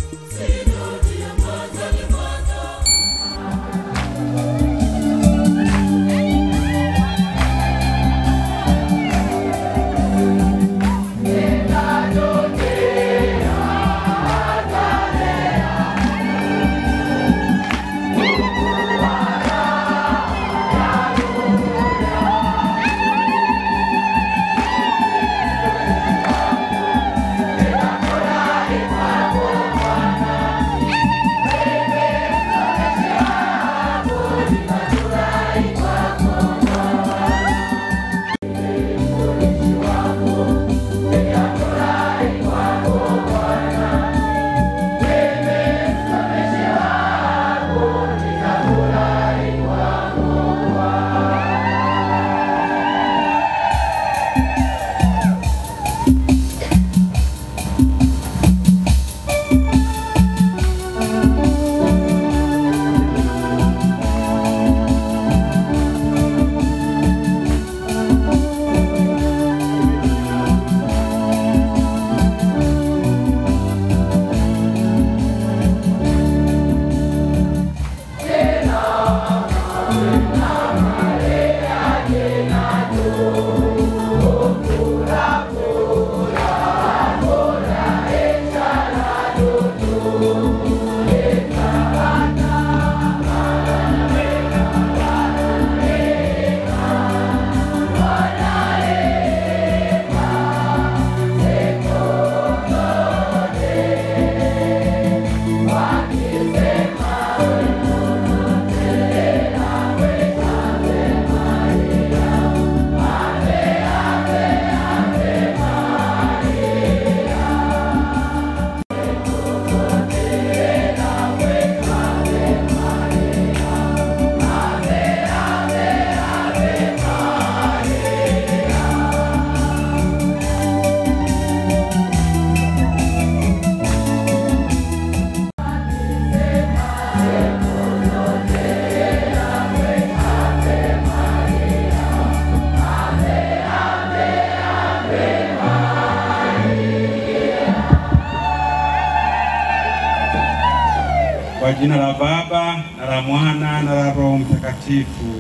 Kwa jina la Baba na la Mwana na la Roho Mtakatifu.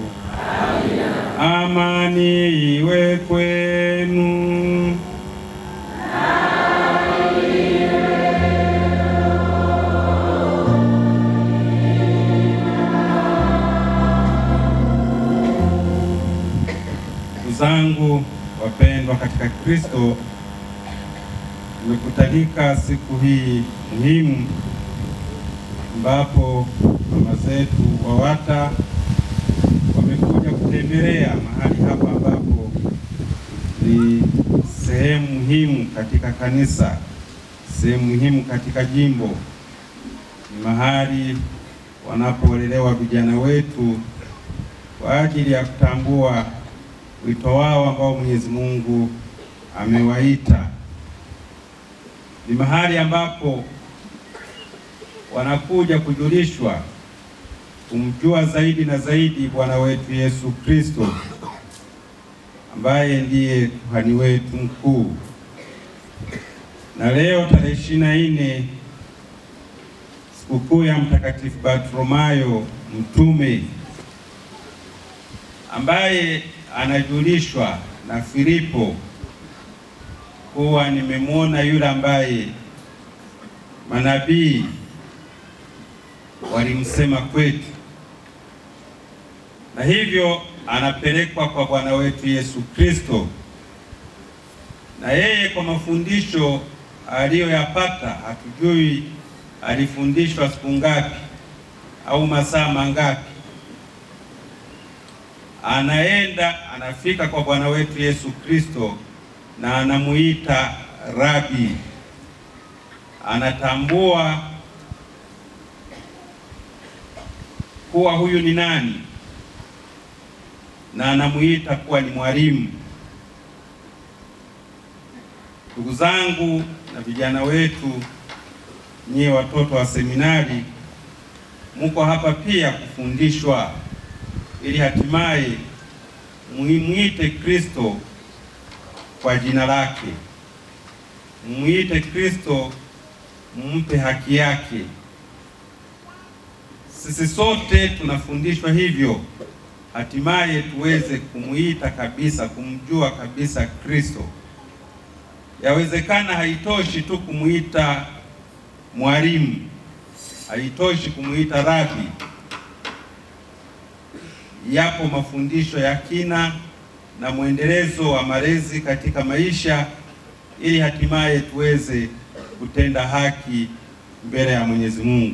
Amani iwe kwenu. Ndugu zangu wapendwa katika Kristo, tumekutanika siku hii muhimu ambapo mama zetu WAWATA wamekuja kutembelea mahali hapa ambapo ni sehemu muhimu katika kanisa, sehemu muhimu katika jimbo. Ni mahali wanapolelewa vijana wetu kwa ajili ya kutambua wito wao ambao Mwenyezi Mungu amewaita. Ni mahali ambapo wanakuja kujulishwa kumjua zaidi na zaidi Bwana wetu Yesu Kristo ambaye ndiye kuhani wetu mkuu. Na leo tarehe ishirini na nne sikukuu ya Mtakatifu Bartolomayo mtume ambaye anajulishwa na Filipo kuwa nimemwona yule ambaye manabii walimsema kwetu, na hivyo anapelekwa kwa Bwana wetu Yesu Kristo, na yeye kwa mafundisho aliyoyapata, hatujui alifundishwa siku ngapi au masaa mangapi. Anaenda anafika kwa Bwana wetu Yesu Kristo na anamuita Rabi, anatambua kuwa huyu ni nani na anamuita kuwa ni mwalimu. Ndugu zangu na vijana wetu, nyie watoto wa seminari, muko hapa pia kufundishwa ili hatimaye muimwite Kristo kwa jina lake, muite Kristo mumpe haki yake. Sisi sote tunafundishwa hivyo, hatimaye tuweze kumuita kabisa, kumjua kabisa Kristo. Yawezekana haitoshi tu kumuita mwalimu, haitoshi kumuita rabi. Yapo mafundisho ya kina na mwendelezo wa malezi katika maisha ili hatimaye tuweze kutenda haki mbele ya Mwenyezi Mungu.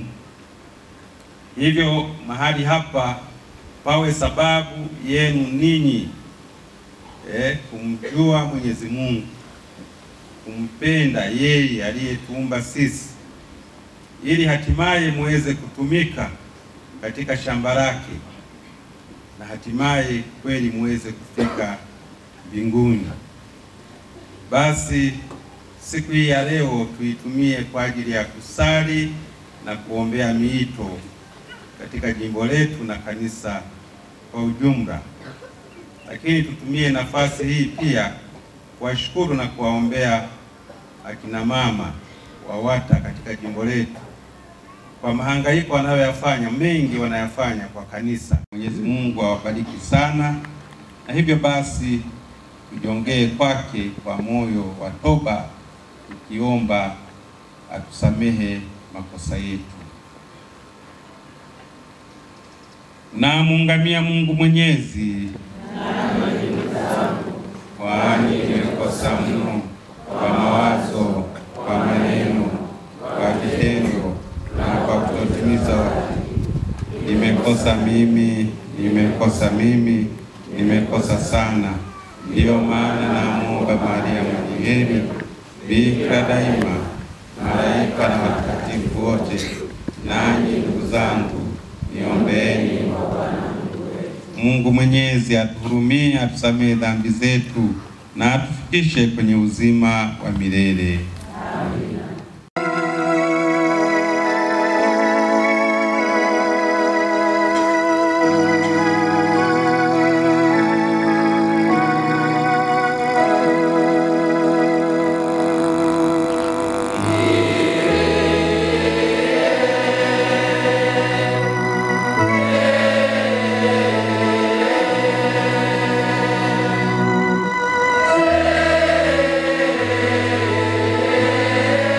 Hivyo mahali hapa pawe sababu yenu ninyi eh, kumjua Mwenyezi Mungu, kumpenda yeye aliyetuumba sisi, ili hatimaye muweze kutumika katika shamba lake na hatimaye kweli muweze kufika mbinguni. Basi siku hii ya leo tuitumie kwa ajili ya kusali na kuombea miito katika jimbo letu na kanisa kwa ujumla, lakini tutumie nafasi hii pia kuwashukuru na kuwaombea akina mama WAWATA katika jimbo letu kwa mahangaiko wanayoyafanya, mengi wanayafanya kwa kanisa. Mwenyezi Mungu awabariki sana, na hivyo basi tujongee kwake kwa moyo wa toba, tukiomba atusamehe makosa yetu. Na muungamia Mungu Mwenyezi, kwani nimekosa mno kwa mawazo, kwa maneno, kwa vitendo na kwa kutotimiza wajibu. Nimekosa mimi, nimekosa mimi, nimekosa sana. Ndiyo maana namwomba Maria mwenye heri, bikira daima, malaika na watakatifu wote, nanyi ndugu zangu, niombeeni Mungu Mwenyezi atuhurumie, atusamehe dhambi zetu na atufikishe kwenye uzima wa milele. Amen.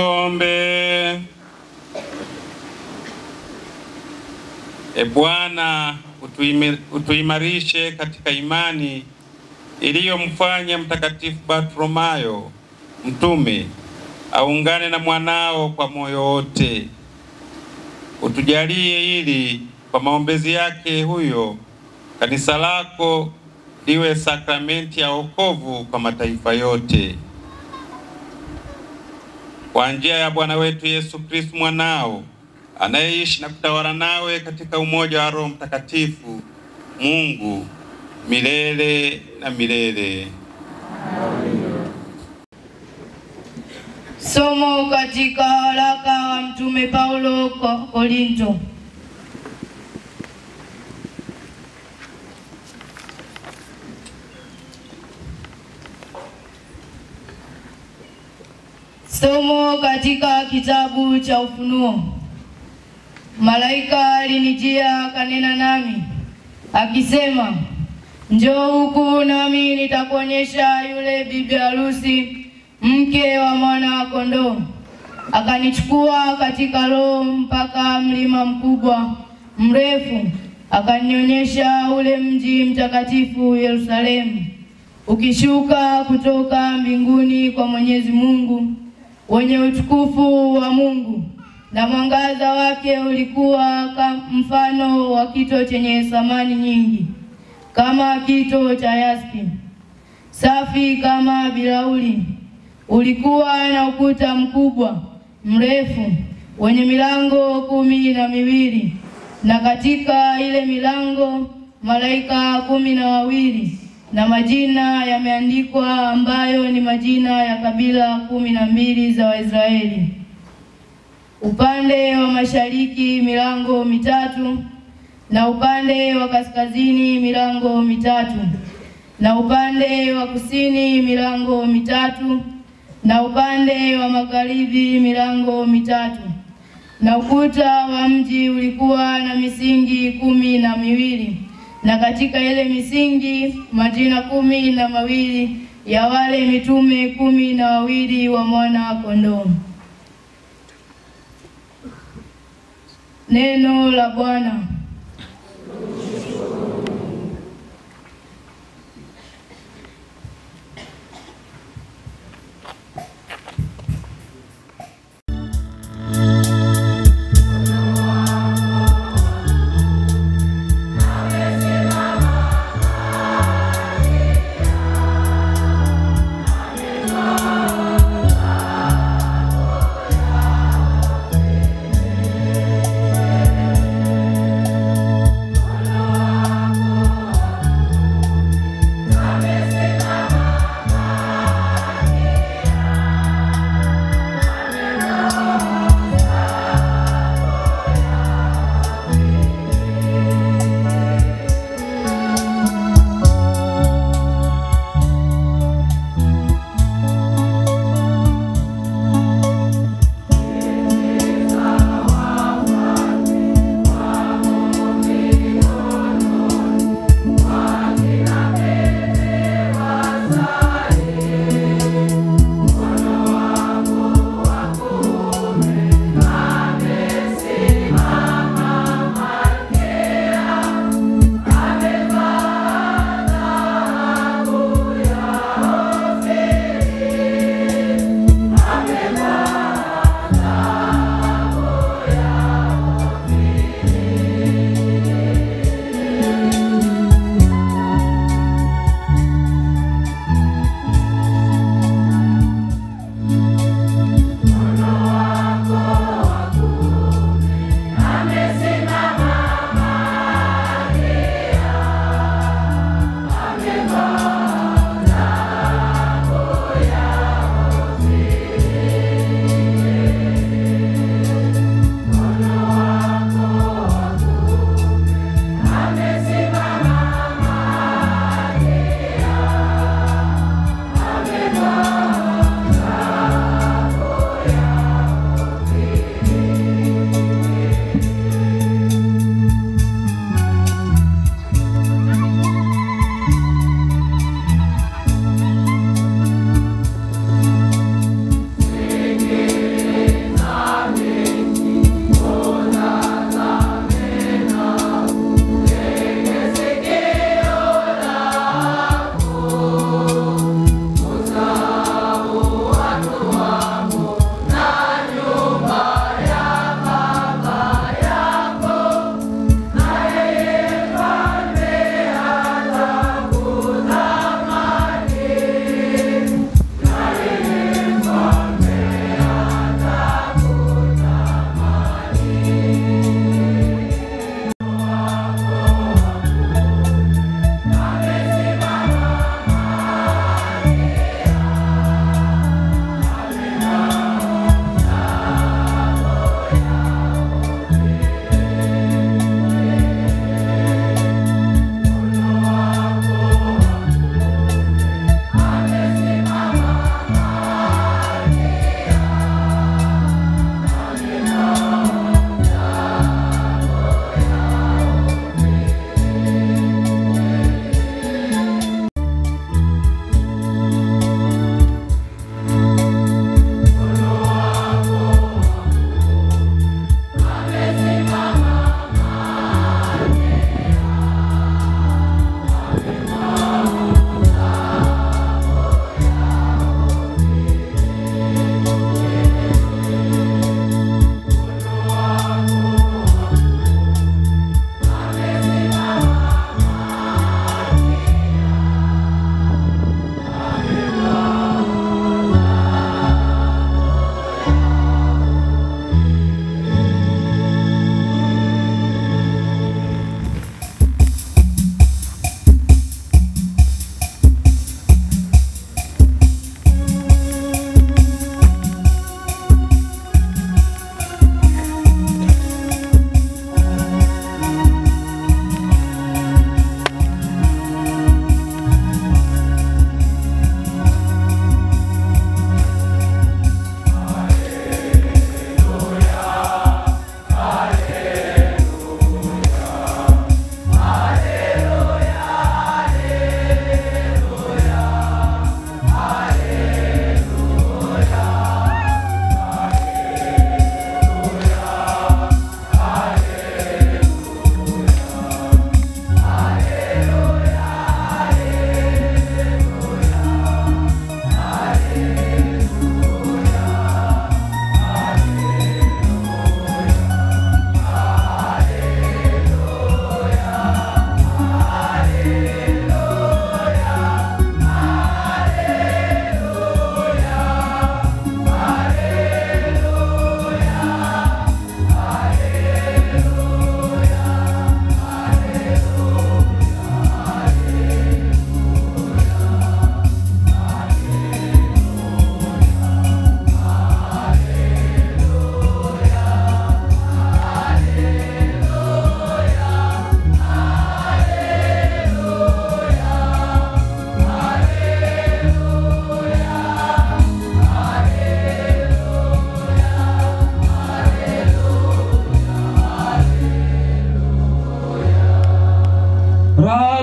Tuombe. E Bwana, utuimi- utuimarishe katika imani iliyomfanya Mtakatifu Bartholomayo mtume aungane na mwanao kwa moyo wote. Utujalie ili kwa maombezi yake huyo kanisa lako liwe sakramenti ya wokovu kwa mataifa yote. Kwa njia ya Bwana wetu Yesu Kristo mwanao anayeishi na kutawala nawe katika umoja wa Roho Mtakatifu, Mungu milele na milele. Somo katika waraka wa Mtume Paulo kwa Korinto. Somo katika kitabu cha Ufunuo. Malaika alinijia akanena nami akisema, njoo huku nami nitakuonyesha yule bibi harusi mke wa mwana wa kondoo. Akanichukua katika roho mpaka mlima mkubwa mrefu, akanionyesha ule mji mtakatifu Yerusalemu, ukishuka kutoka mbinguni kwa Mwenyezi Mungu, wenye utukufu wa Mungu, na mwangaza wake ulikuwa kama mfano wa kito chenye thamani nyingi, kama kito cha yaspi, safi kama bilauri ulikuwa na ukuta mkubwa mrefu wenye milango kumi na miwili na katika ile milango malaika kumi na wawili na majina yameandikwa ambayo ni majina ya kabila kumi na mbili za Waisraeli. Upande wa mashariki milango mitatu na upande wa kaskazini milango mitatu na upande wa kusini milango mitatu na upande wa magharibi milango mitatu. Na ukuta wa mji ulikuwa na misingi kumi na miwili, na katika ile misingi majina kumi na mawili ya wale mitume kumi na wawili wa mwana wa kondoo. Neno la Bwana.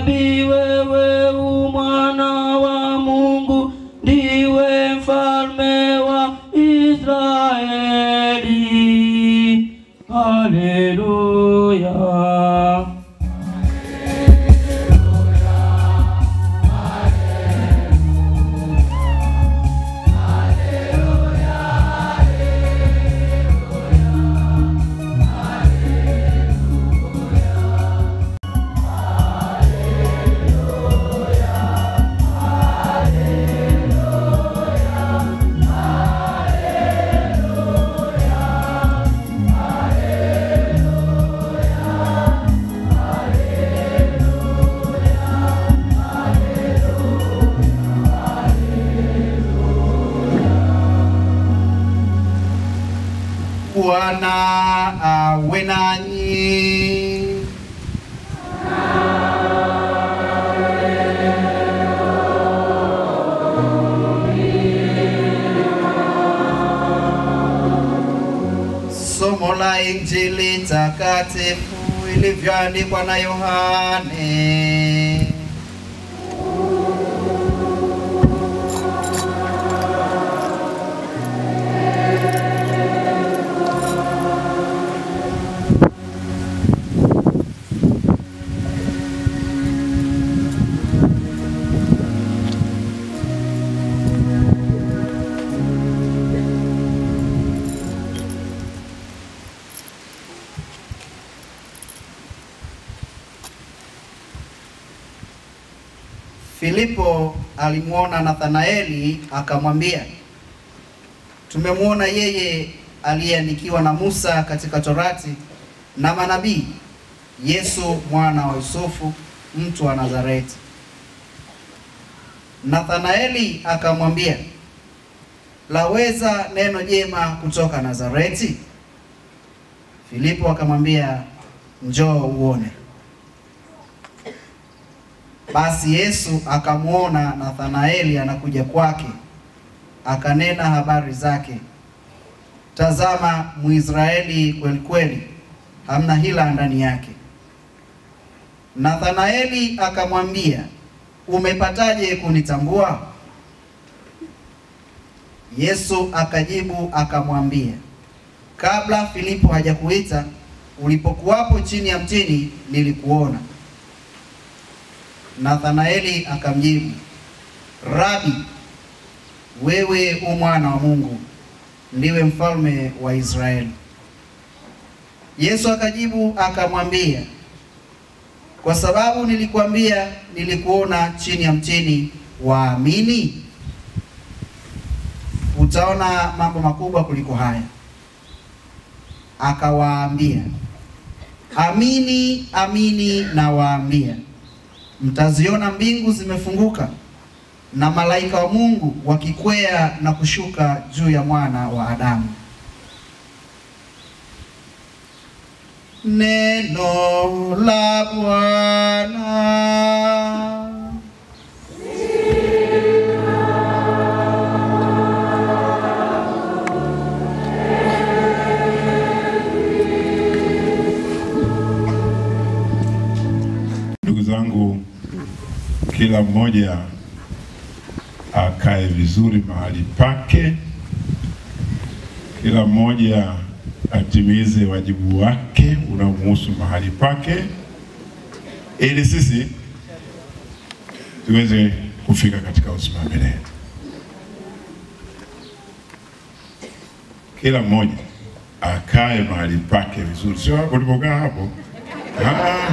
Rabi, wewe u mwana wa Mungu, ndiwe mfalme wa Israeli. Haleluya. Bwana awe nanyi. Somo la Injili takatifu ilivyoandikwa na Yohane. Filipo alimwona Nathanaeli akamwambia, tumemwona yeye aliyeandikiwa na Musa katika Torati na manabii, Yesu mwana wa Yusufu, mtu wa Nazareti. Nathanaeli akamwambia, laweza neno jema kutoka Nazareti? Filipo akamwambia, njoo uone. Basi Yesu akamwona Nathanaeli anakuja kwake, akanena habari zake, tazama, Mwisraeli kweli kweli, hamna hila ndani yake. Nathanaeli akamwambia, umepataje kunitambua? Yesu akajibu akamwambia, kabla Filipo hajakuita, ulipokuwapo chini ya mtini nilikuona. Nathanaeli akamjibu, Rabi, wewe u mwana wa Mungu, ndiwe mfalme wa Israeli. Yesu akajibu akamwambia, kwa sababu nilikwambia nilikuona chini ya mtini, waamini? Utaona mambo makubwa kuliko haya. Akawaambia, amini amini nawaambia mtaziona mbingu zimefunguka na malaika wa Mungu wakikwea na kushuka juu ya mwana wa Adamu. Neno la Bwana. Ndugu zangu, kila mmoja akae vizuri mahali pake, kila mmoja atimize wajibu wake unaomhusu mahali pake, ili sisi tuweze kufika katika uzima wa milele. Kila mmoja akae mahali pake vizuri, sio hapo ulipokaa hapo. Ah.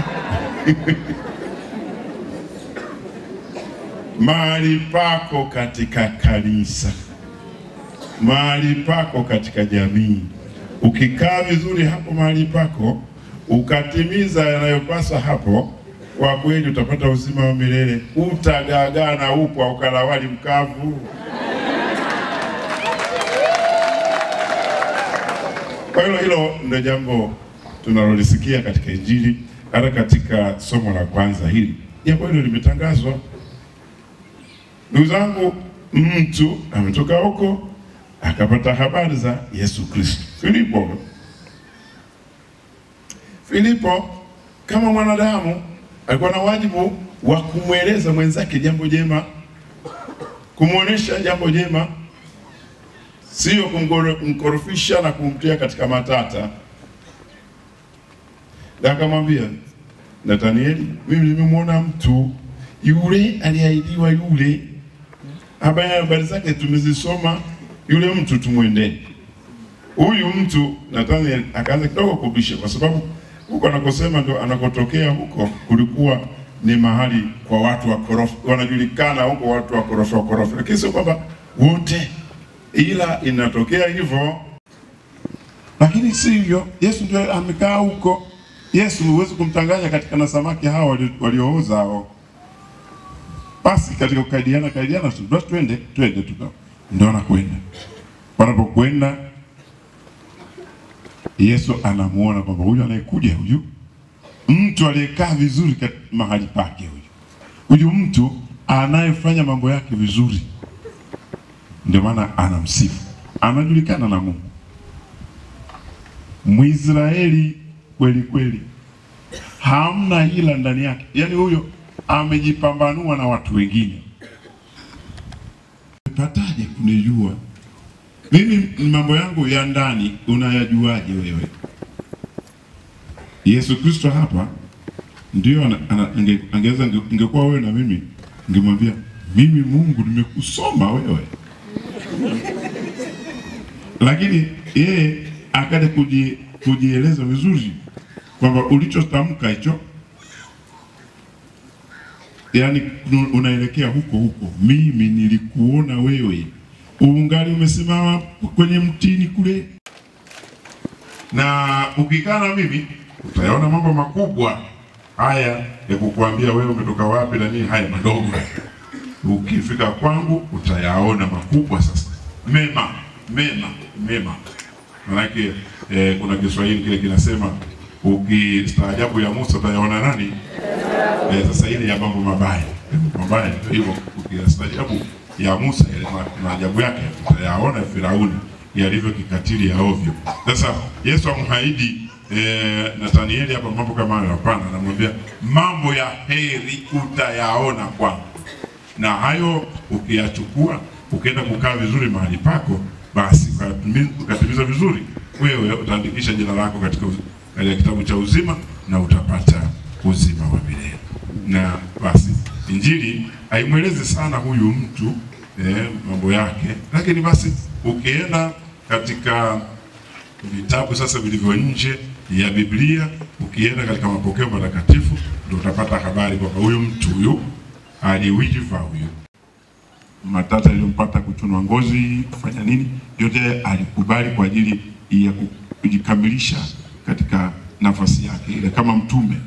mahali pako katika kanisa, mahali pako katika jamii. Ukikaa vizuri hapo mahali pako, ukatimiza yanayopasa hapo, kwa kweli utapata uzima wa milele. Utagaagaa na upwa ukala wali mkavu. Kwa hilo hilo ndio jambo tunalolisikia katika Injili, hata katika somo la kwanza hili jambo hilo limetangazwa. Ndugu zangu, mtu ametoka huko akapata habari za Yesu Kristo. Filipo, Filipo kama mwanadamu alikuwa na wajibu wa kumweleza mwenzake jambo jema, kumwonyesha jambo jema, sio kumgoro- kumkorofisha na kumtia katika matata. Na akamwambia Nathanieli, mimi nimemwona mtu yule aliahidiwa, yule habari habari zake tumezisoma, yule mtu tumwendee huyu mtu. Nathaniel akaanza kidogo kubisha, kwa sababu huko anakosema ndo anakotokea huko kulikuwa ni mahali kwa watu wakorofi, wanajulikana huko watu wakorofi wakorofi, lakini sio kwamba wote, ila inatokea hivyo lakini sivyo. Yesu ndio amekaa huko. Yesu huwezi kumtanganya katika na samaki hao wali- waliooza hao. Basi katika kukaidiana kaidiana, tu basi twende twende tu, ndio anakwenda. Wanapokwenda Yesu anamuona kwamba huyu anayekuja huyu mtu aliyekaa vizuri kat- mahali pake huyu huyu mtu anayefanya mambo yake vizuri, ndio maana anamsifu, anajulikana na Mungu. Mwisraeli kweli kweli, hamna hila ndani yake. Yaani huyo amejipambanua na watu wengine. Pataje kunijua mimi? Mambo yangu ya ndani unayajuaje wewe? Yesu Kristo hapa ndio ana- ana- ange- angeweza nge- ingekuwa wewe na mimi, ningemwambia mimi, Mungu nimekusoma wewe lakini yeye akaja kuji, kujieleza vizuri kwamba ulichotamka hicho, yani unaelekea huko huko. Mimi nilikuona wewe uungali umesimama kwenye mtini kule, na ukikaa na mimi utayaona mambo makubwa haya ya kukuambia wewe umetoka wapi na nini, haya madogo ukifika kwangu utayaona makubwa sasa, mema mema mema. Manake eh, kuna Kiswahili kile kinasema ukistaajabu ya Musa utayaona nani? Eh, sasa ile ya mambo mabaya mambo mabaya ndio hivyo, ukistaajabu ya Musa yale ma- maajabu yake utayaona Firauni yalivyo kikatili ya ovyo. Sasa Yesu amhaidi eh, Nathanieli hapa mambo kama hayo? Hapana, anamwambia mambo ya heri utayaona kwangu na hayo ukiyachukua ukienda kukaa vizuri mahali pako, basi ukatimi- ukatimiza vizuri, wewe utaandikisha jina lako katika, uz- katika kitabu cha uzima na utapata uzima wa milele. Na basi Injili haimwelezi sana huyu mtu eh, mambo yake, lakini basi ukienda katika vitabu sasa vilivyo nje ya Biblia, ukienda katika mapokeo matakatifu, ndio utapata habari kwamba huyu mtu huyu aliwiva huyu matata iliyompata kuchunwa ngozi kufanya nini, yote alikubali kwa ajili ya ku- kujikamilisha katika nafasi yake ile kama mtume.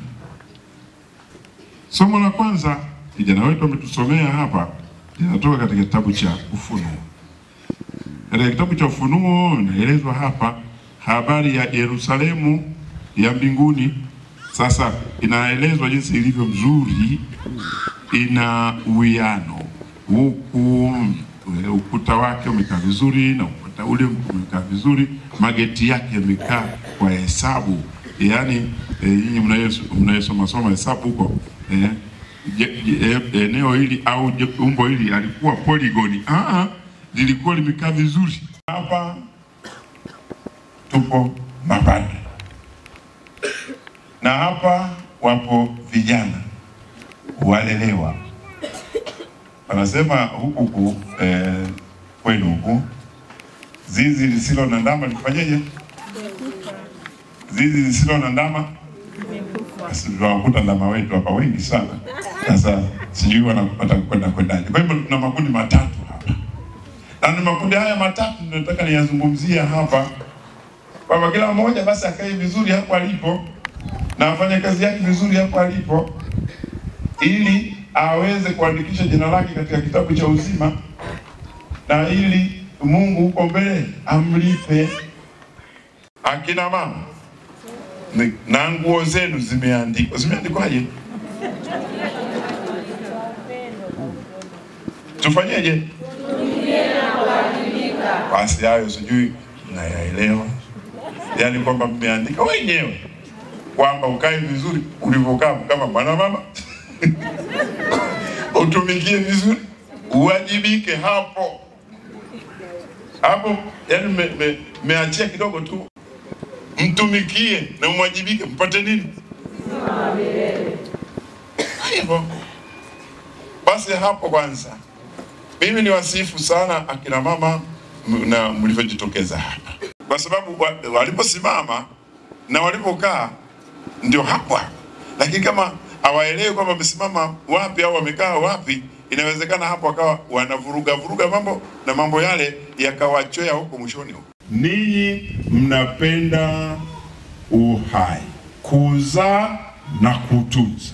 Somo la kwanza kijana wetu ametusomea hapa linatoka katika kitabu cha Ufunuo. Katika kitabu cha Ufunuo inaelezwa hapa habari ya Yerusalemu ya mbinguni. Sasa inaelezwa jinsi ilivyo mzuri, ina uwiano huku e, ukuta wake umekaa vizuri na ukuta ule umekaa vizuri, mageti yake yamekaa kwa hesabu. Yaani e, nyinyi mnayeso- mnayesoma soma hesabu huko e, je- je- e, eneo hili au je- umbo hili alikuwa poligoni, ah, lilikuwa limekaa vizuri. Hapa tupo mapadri na hapa wapo vijana walelewa wanasema huku huku eh, kwenu huku zizi lisilo na ndama lifanyeje? Zizi lisilo na ndama, basi tunawakuta ndama wetu hapa wengi sana. Sasa sijui wanapata kwenda kwendaje. Kwa hivyo tuna makundi matatu hapa, na ni makundi haya matatu ndio nataka niyazungumzia hapa, kwamba kila mmoja basi akae vizuri hapo alipo na afanye kazi yake vizuri hapo alipo ili aweze kuandikisha jina lake katika kitabu cha uzima na ili Mungu huko mbele amlipe. Akina mama ni- na nguo zenu zimeandikwa, zimeandikwaje? Tufanyeje? Basi hayo sijui nayaelewa, yaani kwamba mmeandika wenyewe kwamba ukae vizuri ulivyokaa kama mwana mama utumikie vizuri, uwajibike hapo hapo. Yani meachia me, meachia kidogo tu, mtumikie na mwajibike, mpate nini hivyo. Basi hapo kwanza, mimi ni wasifu sana akina mama m- na mlivyojitokeza hapa, kwa sababu wa- waliposimama na walipokaa ndio hapo hapo, lakini kama hawaelewi kwamba wamesimama wapi au wamekaa wapi, inawezekana hapo wakawa wanavuruga vuruga mambo na mambo yale yakawachoya huko mwishoni huko. Ninyi mnapenda uhai, kuzaa na kutunza.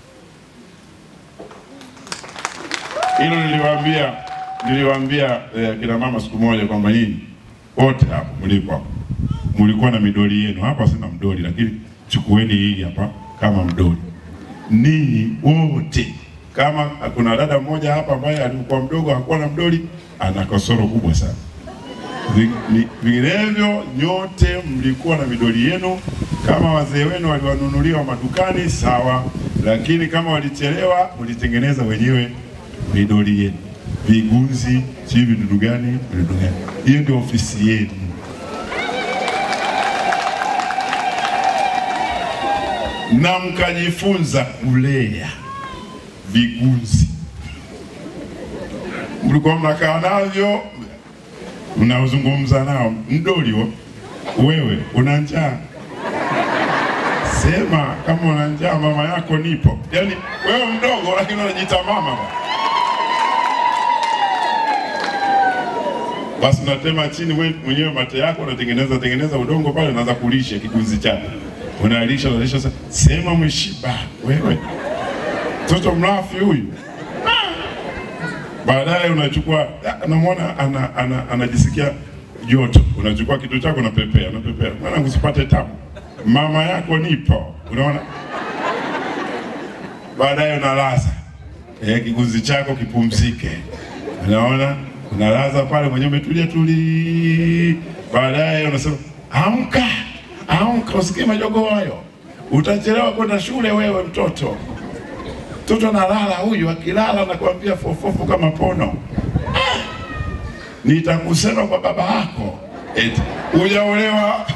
Hilo niliwaambia niliwaambia eh, kina mama siku moja kwamba nyinyi wote hapo mlipo hapo mlikuwa na midoli yenu. Hapa sina mdoli, lakini chukueni hii hapa kama mdoli. Ninyi wote, kama kuna dada mmoja hapa ambaye alikuwa mdogo hakuwa na mdoli, ana kasoro kubwa sana. Vi- ni- Vinginevyo nyote mlikuwa na midoli yenu. Kama wazee wenu waliwanunuliwa madukani, sawa, lakini kama walichelewa, mlitengeneza wenyewe midoli yenu, vigunzi, sijui vidudu gani, vidudu gani. Hiyo ndio ofisi yenu. na mkajifunza kulea vigunzi. Mlikuwa mnakaa navyo, mnazungumza nao. Mdoli huo, wewe una njaa, sema kama una njaa, mama yako nipo. Yaani wewe mdogo, lakini unajiita mama bwana. basi unatema chini wewe mwenyewe mate yako, unatengeneza tengeneza udongo pale, unaanza kulisha kigunzi chako, unalisha unalisha. Sasa sema mshiba wewe, mtoto mlafi huyu. Baadaye unachukua ah, unamwona ana, ana, anajisikia joto, unachukua kitu chako unapepea, unapepea, mwana usipate tabu, mama yako nipo, unaona. Baadaye unalaza eh, kigunzi chako kipumzike, unaona unalaza pale mwenyewe umetulia tuli. Baadaye unasema amka, amka, usikie majogoo hayo, utachelewa kwenda shule wewe mtoto. Mtoto analala huyu, akilala nakwambia fofofu kama pono. Ah! Nitakusema kwa baba yako eti hujaolewa.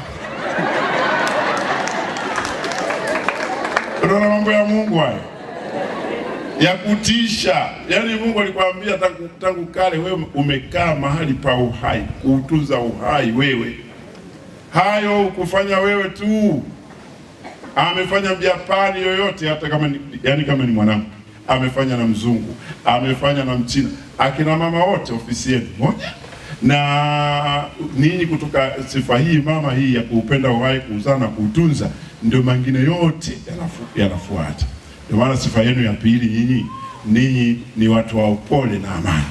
Unaona mambo ya Mungu hayo ya kutisha. Yaani Mungu alikwambia tangu, tangu kale, wewe umekaa mahali pa uhai, kuutunza uhai wewe. Hayo ukufanya wewe tu, amefanya Mjapani yoyote, hata kama ni, yani kama ni mwanamke amefanya na mzungu, amefanya na Mchina, akina mama wote ofisi yetu moja na ninyi kutoka sifa hii mama hii ya kuupenda uhai, kuuzaa na kuutunza, ndio mengine yote yanafu- yanafuata. Ndio maana sifa yenu ya pili, nyinyi ninyi ni watu wa upole na amani.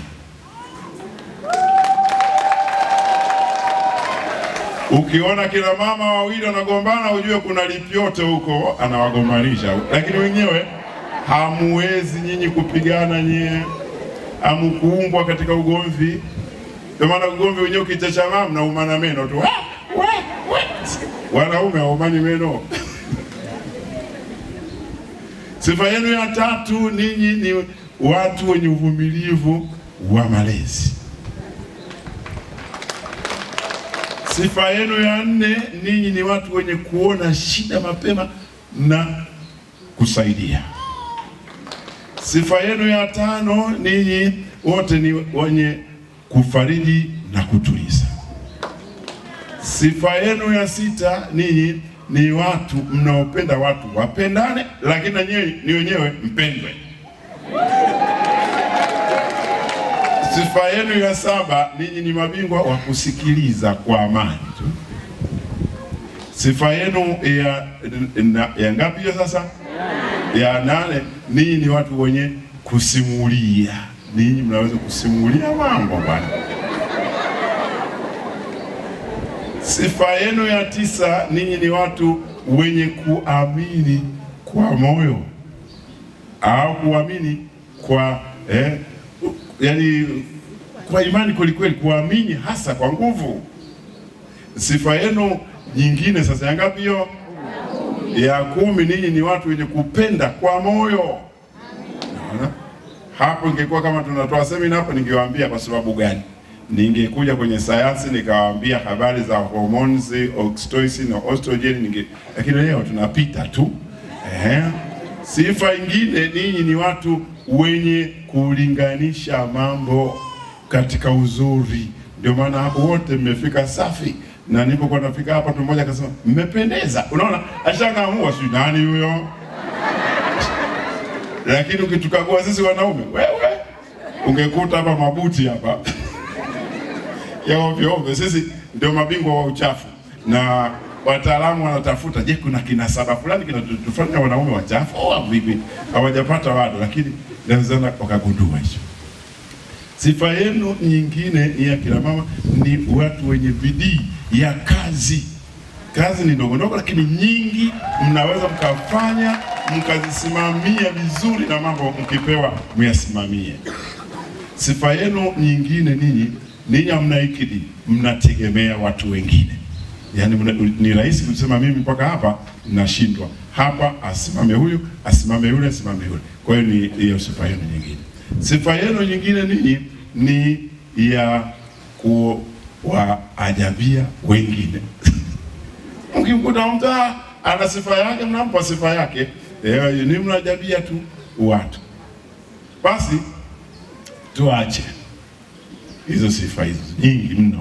Ukiona kina mama wawili wanagombana, ujue kuna lipyote huko anawagombanisha, lakini wenyewe hamuwezi nyinyi kupigana nyie, hamukuumbwa katika ugomvi. Ndio maana ugomvi wenyewe ukichachamaa mnaumana meno tu, "Ah, we, we." wanaume haumani meno. Sifa yenu ya tatu, ninyi ni watu wenye uvumilivu wa malezi. Sifa yenu ya nne, ninyi ni watu wenye kuona shida mapema na kusaidia. Sifa yenu ya tano, ninyi wote ni wenye kufariji na kutuliza. Sifa yenu ya sita, ninyi ni watu mnaopenda watu wapendane, lakini na nyinyi ni wenyewe mpendwe. Sifa yenu ya saba, ninyi ni mabingwa wa kusikiliza kwa amani tu. Sifa yenu ya, na, ya ngapi hiyo sasa? Ya nane, ninyi ni watu wenye kusimulia. Ninyi mnaweza kusimulia mambo bwana. Sifa yenu ya tisa, ninyi ni watu wenye kuamini kwa moyo au kuamini kwa eh, yani kwa imani kwelikweli, kuamini hasa kwa nguvu. Sifa yenu nyingine sasa ya ngapi hiyo? ya kumi, ninyi ni watu wenye kupenda kwa moyo. Unaona? Hapo ingekuwa kama tunatoa semina hapo, ningewaambia kwa sababu gani? Ningekuja kwenye sayansi nikawaambia habari za hormones, oxytocin na estrogen, ninge lakini leo tunapita tu. Eh. Sifa ingine, ninyi ni watu wenye kulinganisha mambo katika uzuri. Ndio maana hapo wote mmefika safi, na nilipokuwa nafika hapa, mtu mmoja akasema mmependeza. Unaona, ashangaamua sijui nani huyo lakini ukitukagua sisi wanaume, wewe ungekuta hapa mabuti hapa ya ovyo ovyo. Sisi ndio mabingwa wa uchafu, na wataalamu wanatafuta, je, kuna kinasaba fulani kinatufanya wanaume wachafu au vipi? Hawajapata bado, lakini nawezana wakagundua hicho. Sifa yenu nyingine ni ya kina mama, ni watu wenye bidii ya kazi. Kazi ni ndogo ndogo, lakini nyingi mnaweza mkafanya mkazisimamia vizuri, na mambo mkipewa myasimamie. Sifa yenu nyingine ninyi, ninyi hamna ikidi, mnategemea watu wengine. Yaani mna, ni rahisi kusema mimi mpaka hapa nashindwa, hapa asimame huyu, asimame yule, asimame yule. Kwa hiyo ni hiyo sifa yenu nyingine. Sifa yenu nyingine ninyi ni ya kuwaajabia wengine. Mkimkuta mtu ah, ana sifa yake, mnampa sifa yake, eh, ni mnajabia tu watu. Basi tuache hizo sifa hizo nyingi mno.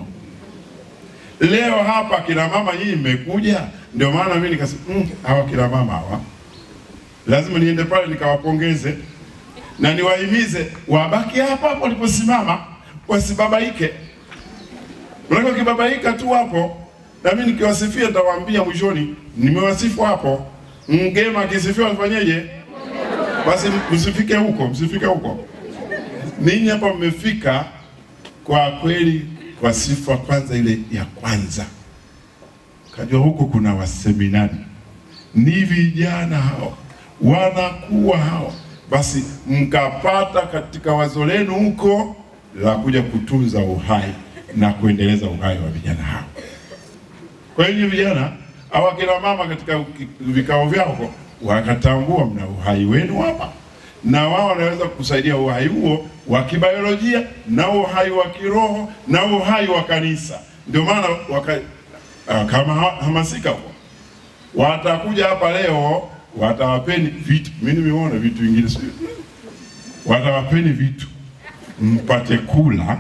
Leo hapa kina mama nyinyi mmekuja, ndio maana mimi nikasema mm, hawa kina mama hawa lazima niende pale nikawapongeze na niwahimize wabaki hapa hapo waliposimama, wasibabaike. Maana ukibabaika tu hapo, na mimi nikiwasifia nitawaambia mwishoni, nimewasifu hapo. Mgema akisifiwa afanyeje? Basi msifike huko, msifike huko. Ninyi hapa mmefika kwa kweli kwa sifa kwanza, ile ya kwanza kajua huko kuna waseminari, ni vijana hao wanakuwa hao, basi mkapata katika wazo lenu huko la kuja kutunza uhai na kuendeleza uhai wa vijana hao. Kwa hiyo vijana au akina mama katika vikao vyao wakatambua mna uhai wenu hapa, na wao wanaweza kusaidia uhai huo wa kibiolojia na uhai wa kiroho na uhai wa kanisa. Ndio maana waka, uh, kama hamasika huko watakuja hapa leo, watawapeni vitu. Mimi nimeona vitu vingine sio, watawapeni vitu mpate kula,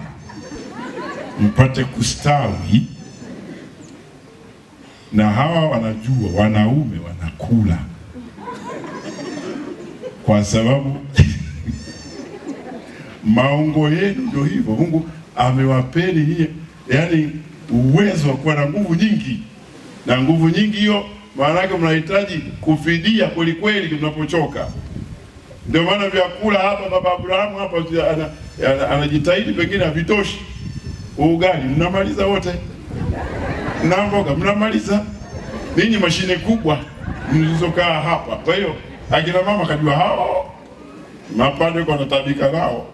mpate kustawi na hawa wanajua wanaume wanakula kwa sababu maungo yenu ndio hivyo. Mungu amewapeni hiyo, yani uwezo wa kuwa na nguvu nyingi, na nguvu nyingi hiyo maana yake mnahitaji kufidia kweli kweli mnapochoka. Ndio maana vyakula hapa, baba Abrahamu hapa anajitahidi, pengine havitoshi. Ugali mnamaliza wote na mboga mnamaliza ninyi, mashine kubwa mlizokaa hapa. Kwa hiyo akina mama kajua hao mapande kwa natabika nao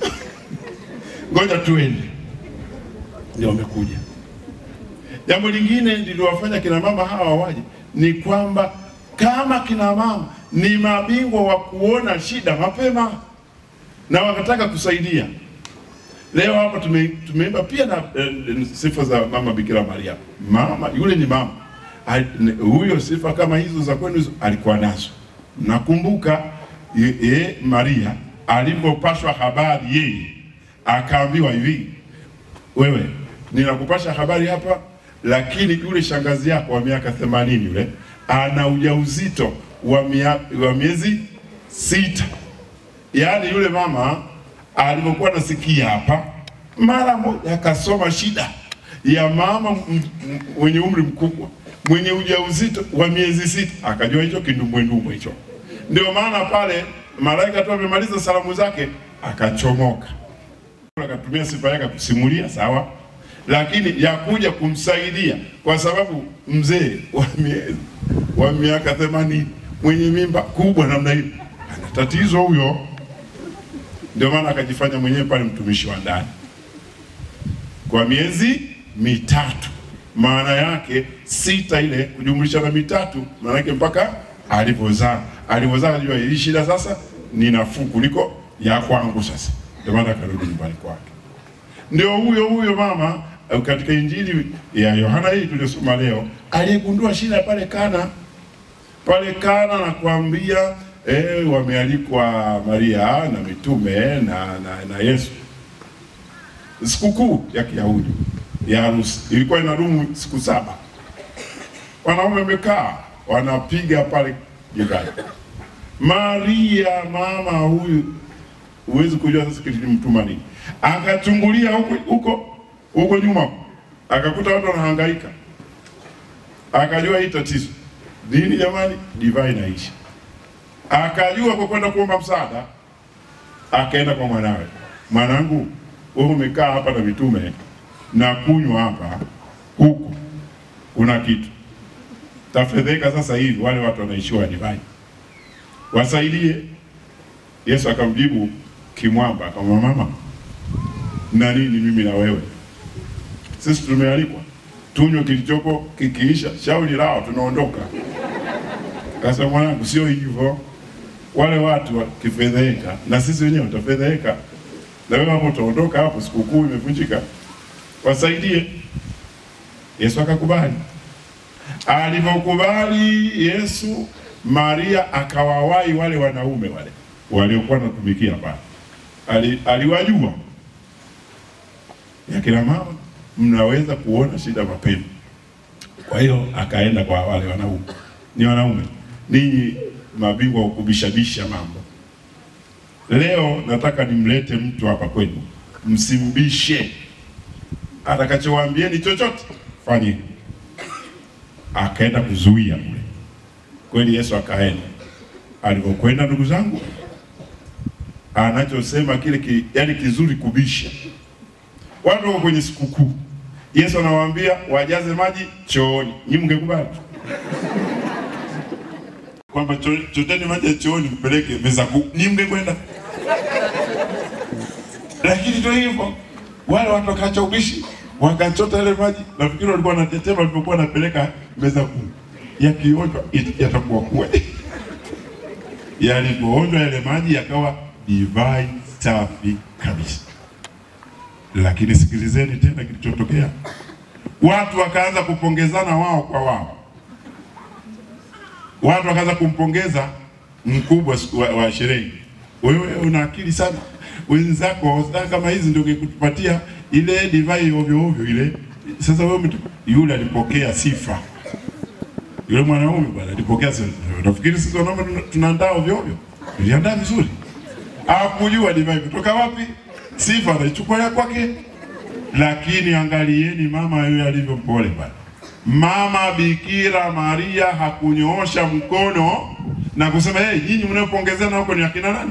ngoja tuende, ndio wamekuja. Jambo lingine liliwafanya kina mama hawa waje ni kwamba kama kina mama ni mabingwa wa kuona shida mapema na wakataka kusaidia. Leo hapa tume, tumeimba pia na eh, sifa za mama Bikira Maria. Mama yule ni mama huyo, sifa kama hizo za kwenu alikuwa nazo. Nakumbuka ye, ye, Maria alipopashwa habari yeye akaambiwa hivi, wewe ninakupasha habari hapa, lakini yule shangazi yako wa miaka themanini yule ana ujauzito wa, mia, wa miezi sita. Yaani yule mama alipokuwa nasikia hapa, mara moja akasoma shida ya mama mwenye umri mkubwa mwenye ujauzito wa miezi sita, akajua hicho kindumbwendumbwe hicho. Ndio maana pale malaika tu amemaliza salamu zake akachomoka, akatumia sifa yake kusimulia, sawa, lakini ya kuja kumsaidia, kwa sababu mzee wa miezi wa miaka themanini mwenye mimba kubwa namna hiyo ana tatizo huyo ndio maana akajifanya mwenyewe pale mtumishi wa ndani kwa miezi mitatu, maana yake sita ile kujumlisha na mitatu, maana yake mpaka alivyozaa. Alivyozaa ajua hii shida sasa ni nafuu kuliko ya kwangu sasa, ndio maana akarudi nyumbani kwake. Ndio huyo huyo mama eh, katika Injili ya Yohana hii tuliyosoma leo aliyegundua shida pale Kana pale Kana na kuambia eh, wamealikwa Maria na mitume na, na, na Yesu. Sikukuu ya Kiyahudi ya harusi ilikuwa inadumu siku saba. Wanaume wamekaa wanapiga pale jirani. Maria mama huyu, huwezi kujua sasa kilimtuma nini. Akachungulia huko huko huko nyuma, akakuta watu wanahangaika, akajua hii tatizo nini jamani, divai inaisha. Akajua kwa kwenda kuomba msaada, akaenda kwa mwanawe, mwanangu, wewe umekaa hapa na mitume na kunywa hapa, huku kuna kitu tafedheka sasa hivi, wale watu wanaishiwa divai, wasaidie. Yesu akamjibu kimwamba, akamwambia mama, na nini mimi na wewe? Sisi tumealikwa tunywe kilichopo, kikiisha shauri lao, tunaondoka. Sasa mwanangu, sio hivyo. Wale watu wakifedheheka, na sisi wenyewe tutafedheheka, na wewe hapo utaondoka hapo, sikukuu imevunjika, wasaidie. Yesu akakubali. Alivyokubali Yesu, Maria akawawahi wale wanaume wale waliokuwa wanatumikia pale, Ali, aliwajua ya kina mama, mnaweza kuona shida mapema. Kwa hiyo akaenda kwa wale wanaume, ni wanaume, ninyi mabingwa wa kubishabisha mambo. Leo nataka nimlete mtu hapa kwenu, msimbishe, atakachowaambieni chochote fanyeni. Akaenda kuzuia kule, kweli Yesu akaenda. Alivyokwenda, ndugu zangu, anachosema kile ki, yani kizuri kubisha. Watu wako kwenye sikukuu, Yesu anawaambia wajaze maji chooni, nyinyi mngekubali kwamba cho- choteni maji ya chooni mpeleke meza kuu, nyinyi mngekwenda? Lakini ndio hivyo, wale watu wakaacha ubishi, wakachota ile maji. Nafikiri walikuwa wanatetema walipokuwa wanapeleka meza kuu, yakionjwa it- yatakuwa kweli. Yalipoonjwa yale maji yakawa divai safi kabisa. Lakini sikilizeni tena kilichotokea, watu wakaanza kupongezana wao kwa wao watu wakaanza kumpongeza mkubwa siku wa, wa sherehe, wewe una akili sana, wenzako saa kama hizi ndio kutupatia ile divai ovyo ovyo ile. Sasa wewe umetu... yule alipokea sifa, yule mwanaume bwana alipokea sifa. Nafikiri sisi wanaume tuna- tunaandaa ovyo ovyo, tuliandaa vizuri. Hakujua divai kutoka wapi, sifa anaichukua ya kwake. Lakini angalieni mama yule alivyo mpole bwana. Mama Bikira Maria hakunyoosha mkono na kusema hey, nyinyi mnaopongezana huko ni akina nani?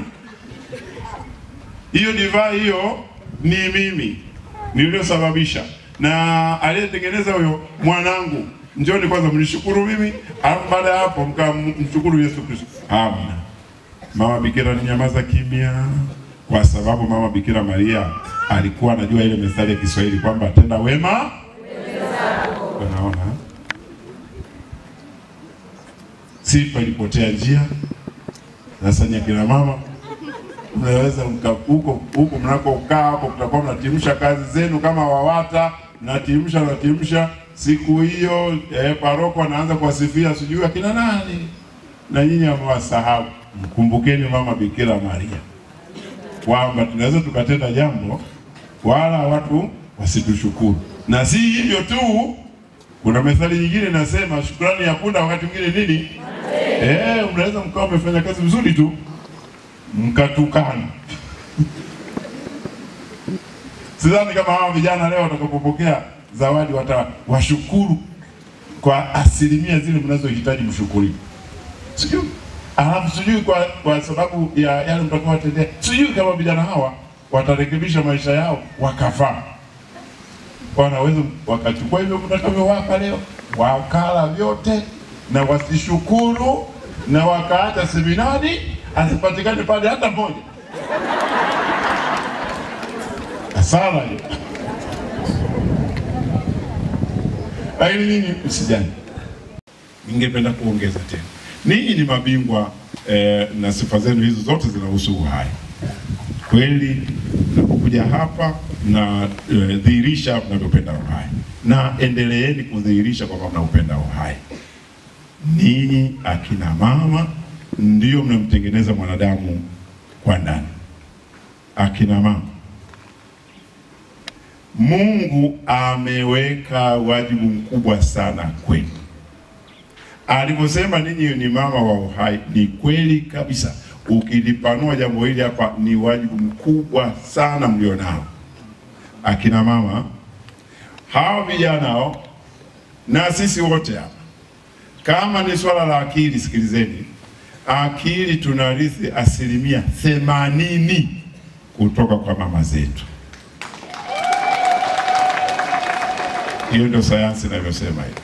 Hiyo divai hiyo ni mimi niliyosababisha, na aliyetengeneza huyo mwanangu. Njoni kwanza mnishukuru mimi, alafu baada ya hapo mkamshukuru Yesu Kristo. Amina. Mama Bikira alinyamaza kimya, kwa sababu Mama Bikira Maria alikuwa anajua ile methali ya Kiswahili kwamba tenda wema Unaona, sifa ilipotea njia. Sasa nyakina mama, mnaweza mka- huko huko mnakokaa hapo, mtakuwa mnatimsha kazi zenu kama WAWATA, mnatimsha mnatimsha. Siku hiyo eh, paroko anaanza kuwasifia sijui akina nani, na nyinyi amewasahau. Mkumbukeni mama Bikira Maria kwamba tunaweza tukatenda jambo wala watu wasitushukuru, na si hivyo tu kuna methali nyingine inasema shukrani ya punda wakati mwingine nini? Eh, mnaweza mkawa mmefanya kazi vizuri tu mkatukana. Sidhani kama hawa vijana leo watakapopokea zawadi watawashukuru kwa asilimia zile mnazohitaji mshukuriwe. Sijui alafu sijui kwa, kwa sababu ya yale mtakuwa watendea, sijui kama vijana hawa watarekebisha maisha yao wakafaa wanaweza wakachukua hivyo mtakavyowapa leo wakala vyote na wasishukuru na wakaacha seminari asipatikane pale hata moja. Hasara hiyo. lakini nyinyi msijali. Ningependa kuongeza tena, ninyi ni mabingwa eh, na sifa zenu hizo zote zinahusu uhai. Kweli mnapokuja hapa na eh, dhihirisha mnavyopenda uhai, na endeleeni kudhihirisha kwamba mnaupenda uhai. Ninyi akina mama ndio mnamtengeneza mwanadamu kwa ndani. Akina mama, Mungu ameweka wajibu mkubwa sana kwenu. Alivyosema ninyi ni mama wa uhai, ni kweli kabisa. Ukilipanua jambo hili hapa, ni wajibu mkubwa sana mlionao akina mama, hawa vijana hao na sisi wote hapa. Kama ni swala la akili, sikilizeni, akili tunarithi asilimia themanini kutoka kwa mama zetu. Hiyo ndio sayansi inavyosema hivi.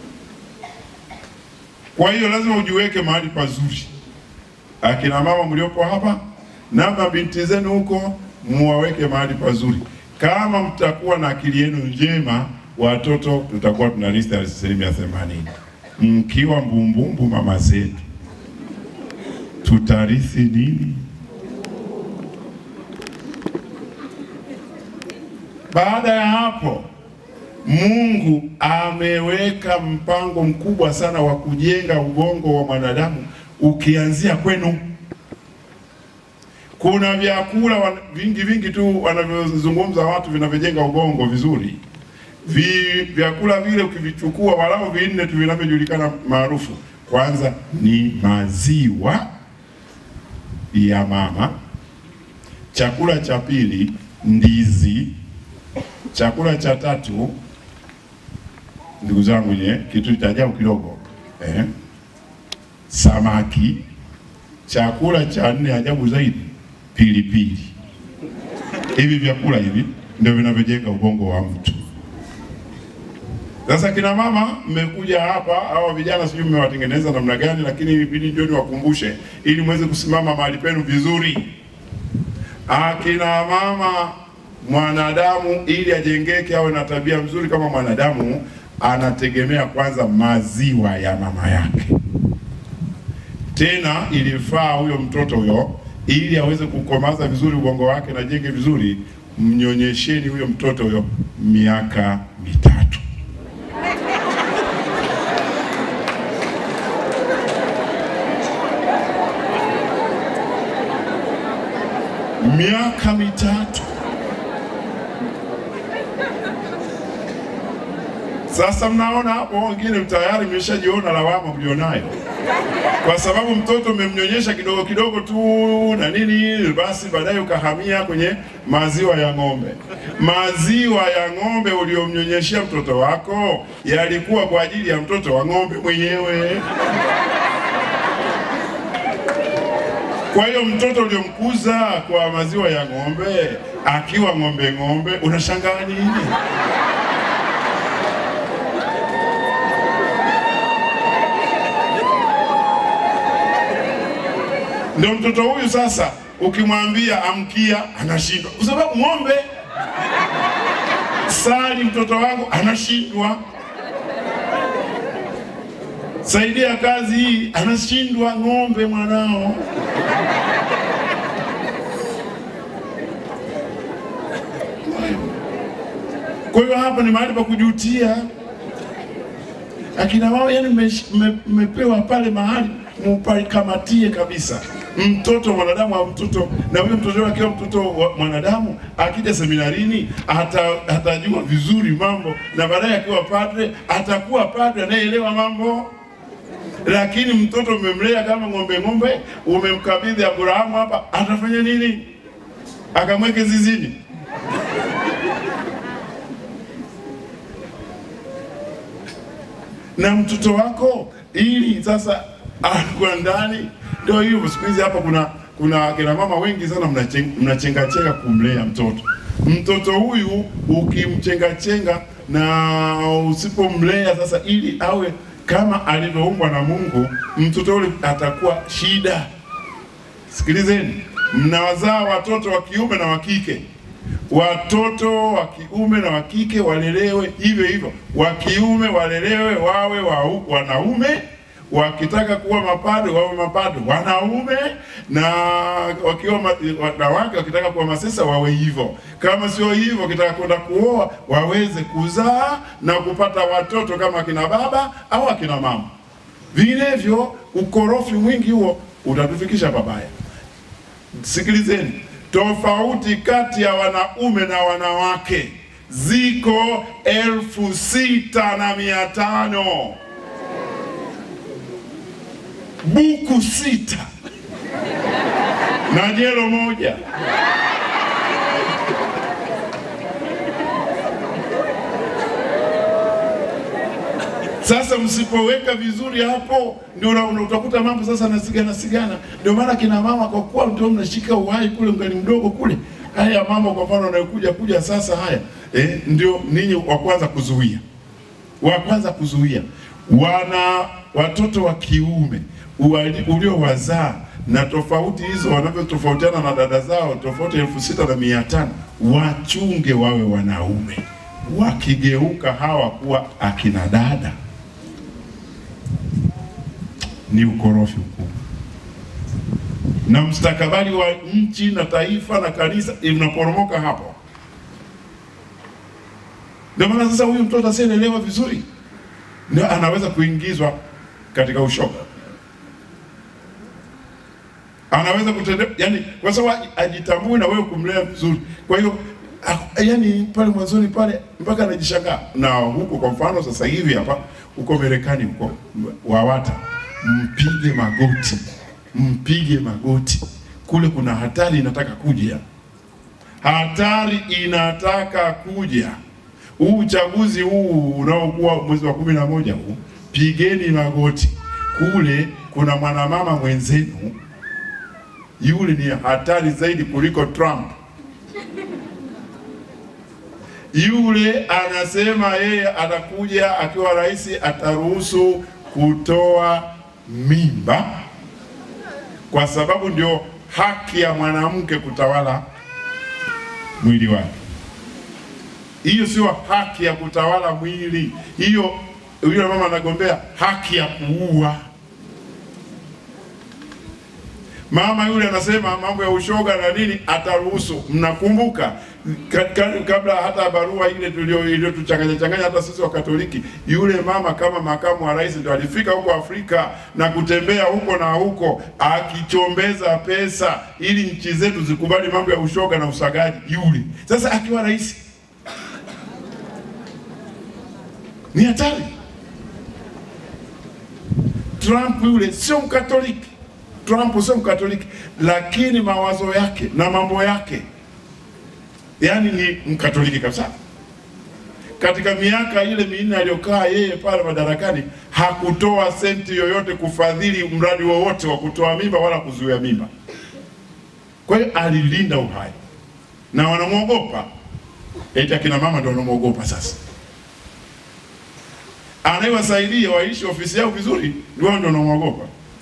Kwa hiyo lazima ujiweke mahali pazuri. Akina mama mliopo hapa na mabinti zenu huko, muwaweke mahali pazuri. Kama mtakuwa na akili yenu njema, watoto tutakuwa tunarithi asilimia themanini. Mkiwa mbumbumbu mama zetu, tutarithi nini? Baada ya hapo Mungu ameweka mpango mkubwa sana wa kujenga ubongo wa mwanadamu ukianzia kwenu. Kuna vyakula wa- vingi vingi tu wanavyozungumza watu vinavyojenga ubongo vizuri. Vi, vyakula vile ukivichukua walau vinne tu vinavyojulikana maarufu, kwanza ni maziwa ya mama. Chakula cha pili ndizi. Chakula cha tatu ndugu zangu, nye kitu cha ajabu kidogo eh, samaki. Chakula cha nne ajabu zaidi, pilipili. Hivi vyakula hivi ndio vinavyojenga ubongo wa mtu. Sasa kina mama, mmekuja hapa, hawa vijana sijui mmewatengeneza namna gani, lakini ibidi ndio niwakumbushe ili muweze kusimama mahali penu vizuri. Akina mama, mwanadamu ili ajengeke awe na tabia mzuri kama mwanadamu, anategemea kwanza maziwa ya mama yake. Tena ilifaa huyo mtoto huyo, ili aweze kukomaza vizuri ubongo wake na jenge vizuri, mnyonyesheni huyo mtoto huyo miaka mitatu. miaka mitatu. Sasa mnaona hapo, wengine tayari mmeshajiona lawama mlionayo, kwa sababu mtoto umemnyonyesha kidogo kidogo tu na nini, basi baadaye ukahamia kwenye maziwa ya ng'ombe. Maziwa ya ng'ombe uliomnyonyeshea mtoto wako yalikuwa kwa ajili ya mtoto wa ng'ombe mwenyewe. Kwa hiyo mtoto uliomkuza kwa maziwa ya ng'ombe akiwa ng'ombe ng'ombe, unashangaa nini? Ndio mtoto huyu sasa, ukimwambia amkia, anashindwa kwa sababu ng'ombe. Sali mtoto wangu, anashindwa. Saidia kazi hii, anashindwa. Ng'ombe mwanao. Kwa hiyo hapa ni mahali pa kujutia. Akina mama, yani mmepewa pale mahali mupakamatie kabisa. Mtoto mwanadamu au mtoto na huyo mtoto wake akiwa mtoto wa mwanadamu, akija seminarini ata, atajua vizuri mambo, na baadaye akiwa padre atakuwa padre anayeelewa mambo. Lakini mtoto umemlea kama ng'ombe ng'ombe, umemkabidhi Abrahamu hapa, atafanya nini? Akamweke zizini? na mtoto wako ili sasa anakuwa ndani. Ndio hivyo, siku hizi hapa kuna kuna kina mama wengi sana mnachenga chenga kumlea mtoto. Mtoto huyu ukimchenga chenga na usipomlea sasa, ili awe kama alivyoumbwa na Mungu, mtoto yule atakuwa shida. Sikilizeni, mnawazaa watoto wa kiume na wa kike. Watoto wa kiume na wa kike walelewe hivyo hivyo, wa kiume walelewe wawe wa, wanaume wakitaka kuwa mapado wawe mapado wanaume, na wakiwa ma- wanawake wakitaka kuwa masesa wawe hivyo. Kama sio hivyo, wakitaka kwenda kuoa waweze kuzaa na kupata watoto kama akina baba au akina mama. Vinginevyo ukorofi mwingi huo utatufikisha pabaya. Sikilizeni, tofauti kati ya wanaume na wanawake ziko elfu sita na mia tano buku sita na jelo moja. Sasa msipoweka vizuri hapo, ndio una- una- utakuta mambo sasa nasigana sigana. Ndio maana kina mama, kwa kuwa ndio mnashika uhai kule ungali mdogo kule, haya mambo kwa mfano anayokuja kuja sasa haya eh, ndio ninyi wa kwanza kuzuia, wa kwanza kuzuia wana watoto wa kiume uwali- uliowazaa na tofauti hizo wanavyotofautiana na dada zao tofauti elfu sita na mia tano wachunge wawe wanaume, wakigeuka hawa kuwa akina dada ni ukorofi mkubwa, na mstakabali wa nchi na taifa na kanisa inaporomoka hapo. Ndio maana sasa huyu mtoto asiyeelewa vizuri ndio anaweza kuingizwa katika ushoga, anaweza kutende, yani kwa sababu ajitambue na wewe kumlea vizuri. Kwa hiyo a- yani pale mwanzoni pale mpaka anajishangaa. Na huko kwa mfano sasa hivi hapa huko Marekani huko WAWATA, mpige magoti, mpige magoti. Kule kuna hatari inataka kuja, hatari inataka kuja. Huu uchaguzi huu unaokuwa mwezi wa kumi na moja huu, pigeni magoti. Kule kuna mwanamama mwenzenu, yule ni hatari zaidi kuliko Trump. Yule anasema yeye atakuja akiwa rais, ataruhusu kutoa mimba kwa sababu ndio haki ya mwanamke kutawala mwili wake. Hiyo sio haki ya kutawala mwili, hiyo yule mama anagombea haki ya kuua. Mama yule anasema mambo ya ushoga na nini ataruhusu. Mnakumbuka ka- ka- kabla hata barua ile tulio iliyotuchanganya changanya hata sisi wa Katoliki, yule mama kama makamu wa rais ndio alifika huko Afrika na kutembea huko na huko akichombeza pesa ili nchi zetu zikubali mambo ya ushoga na usagaji. Yule sasa akiwa rais ni hatari. Trump yule sio Mkatoliki, Trump sio Mkatoliki, lakini mawazo yake na mambo yake yaani ni Mkatoliki kabisa. Katika miaka ile minne aliyokaa yeye pale madarakani hakutoa senti yoyote kufadhili mradi wowote wa kutoa mimba wala kuzuia mimba. Kwa hiyo alilinda uhai na wanamwogopa, eti akina mama ndio wanamwogopa sasa anayewasaidia waishi ofisi yao vizuri ndio wao ndio wanamwogopa.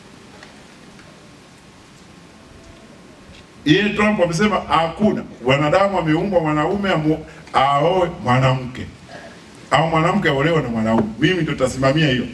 Yeye Trump amesema hakuna wanadamu ameumbwa mwanaume amu- aoe mwanamke au mwanamke aolewe na mwanaume. Mimi ndio tasimamia hiyo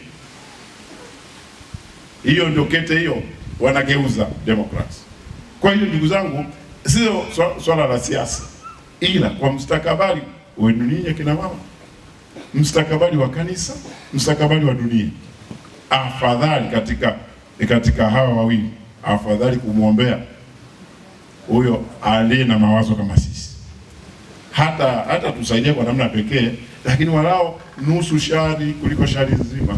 hiyo, ndio kete hiyo wanageuza Democrats. Kwa hiyo ndugu zangu, sio swa- swala la siasa, ila kwa mustakabali wenu ninyi akina mama mstakabali wa kanisa, mstakabali wa dunia. Afadhali katika katika hawa wawili, afadhali kumwombea huyo aliye na mawazo kama sisi, hata hata tusaidia kwa namna pekee, lakini walao nusu shari kuliko shari nzima.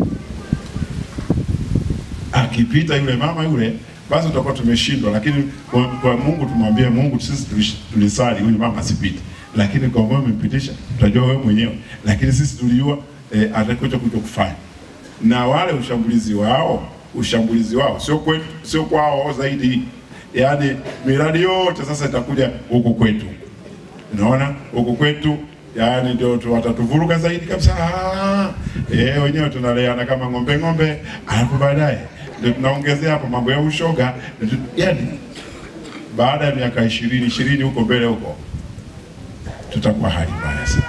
Akipita yule mama yule, basi tutakuwa tumeshindwa, lakini kwa, kwa Mungu tumwambie Mungu, sisi tulish- tulisali huyu mama asipite, lakini kwa wewe umempitisha, tutajua wewe mwenyewe, lakini sisi tulijua eh, atakuja kuja kufanya na wale ushambulizi wao ushambulizi wao sio kwetu, sio kwao zaidi, yaani miradi yote sasa itakuja huku kwetu, unaona huku kwetu yaani ndio tu- watatuvuruga zaidi kabisa. Ah, Eh, wenyewe tunaleana kama ng'ombe ng'ombe, alafu baadaye ndio tunaongezea hapo mambo ya ushoga, yaani baada ya miaka ishirini ishirini huko mbele huko tutakuwa hali mbaya sana.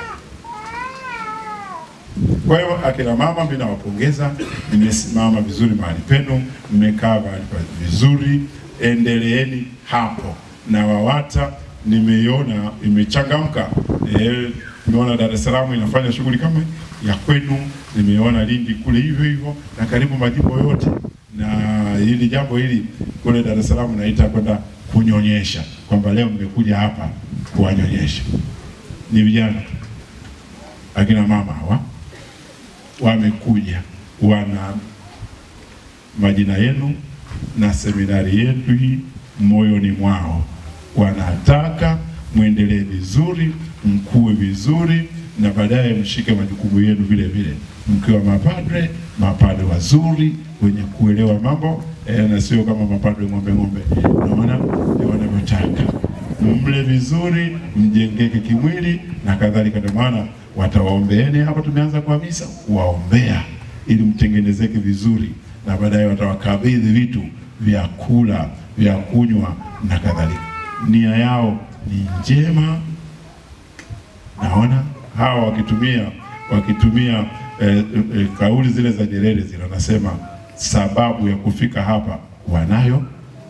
Kwa hiyo akina mama, mimi nawapongeza, mmesimama vizuri mahali penu, mmekaa mahali pa- vizuri, endeleeni hapo. Na WAWATA nimeiona imechangamka. Eh, nimeona Dar es Salaam inafanya shughuli kama ya kwenu, nimeona Lindi kule hivyo hivyo, na karibu majimbo yote. Na hili jambo hili kule Dar es Salaam naita kwenda kunyonyesha, kwamba leo mmekuja hapa kuwanyonyesha. Ni vijana akina mama hawa wamekuja wana majina yenu na seminari yetu hii moyoni mwao, wanataka mwendelee vizuri, mkue vizuri, na baadaye mshike majukumu yenu vile vile, mkiwa mapadre, mapadre wazuri wenye kuelewa mambo eh, na sio kama mapadre ng'ombe ng'ombe. Naona ndio wanavyotaka mle vizuri, mjengeke kimwili na kadhalika. Ndio maana watawaombeeni hapa, tumeanza kwa misa kuwaombea ili mtengenezeke vizuri, na baadaye watawakabidhi vitu vya kula, vya kunywa na kadhalika. Nia yao ni njema. Naona hawa wakitumia wakitumia eh, eh, kauli zile za Nyerere zile, wanasema sababu ya kufika hapa wanayo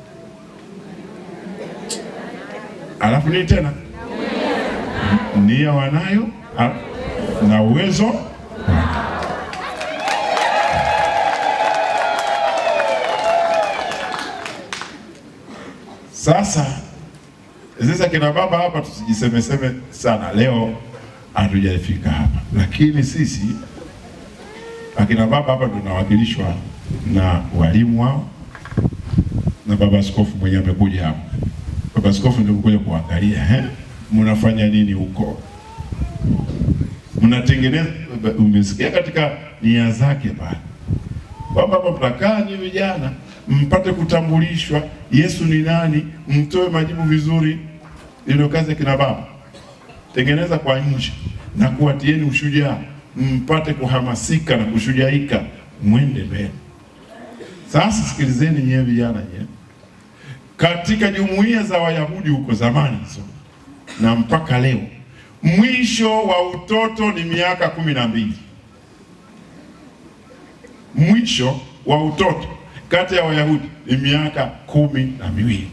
alafu nini tena, nia wanayo a- na uwezo wanayo. Sasa sasa kina baba hapa, tusijisemeseme sana. Leo hatujafika hapa, lakini sisi akina baba hapa tunawakilishwa na walimu wao na baba askofu mwenyewe amekuja hapa. Baba askofu ndio kuja kuangalia eh, mnafanya nini huko, mnatengeneza. Umesikia katika nia zake pale kwamba hapa mtakaa ni vijana mpate kutambulishwa Yesu ni nani, mtoe majibu vizuri. Ndio kazi ya kina baba, tengeneza kwa nje na kuwatieni ushujaa, mpate kuhamasika na kushujaika, mwende mbele. Sasa sikilizeni nyewe vijana nyewe katika jumuiya za Wayahudi huko zamani hizo na mpaka leo, mwisho wa utoto ni miaka kumi na mbili. Mwisho wa utoto kati ya Wayahudi ni miaka kumi na miwili.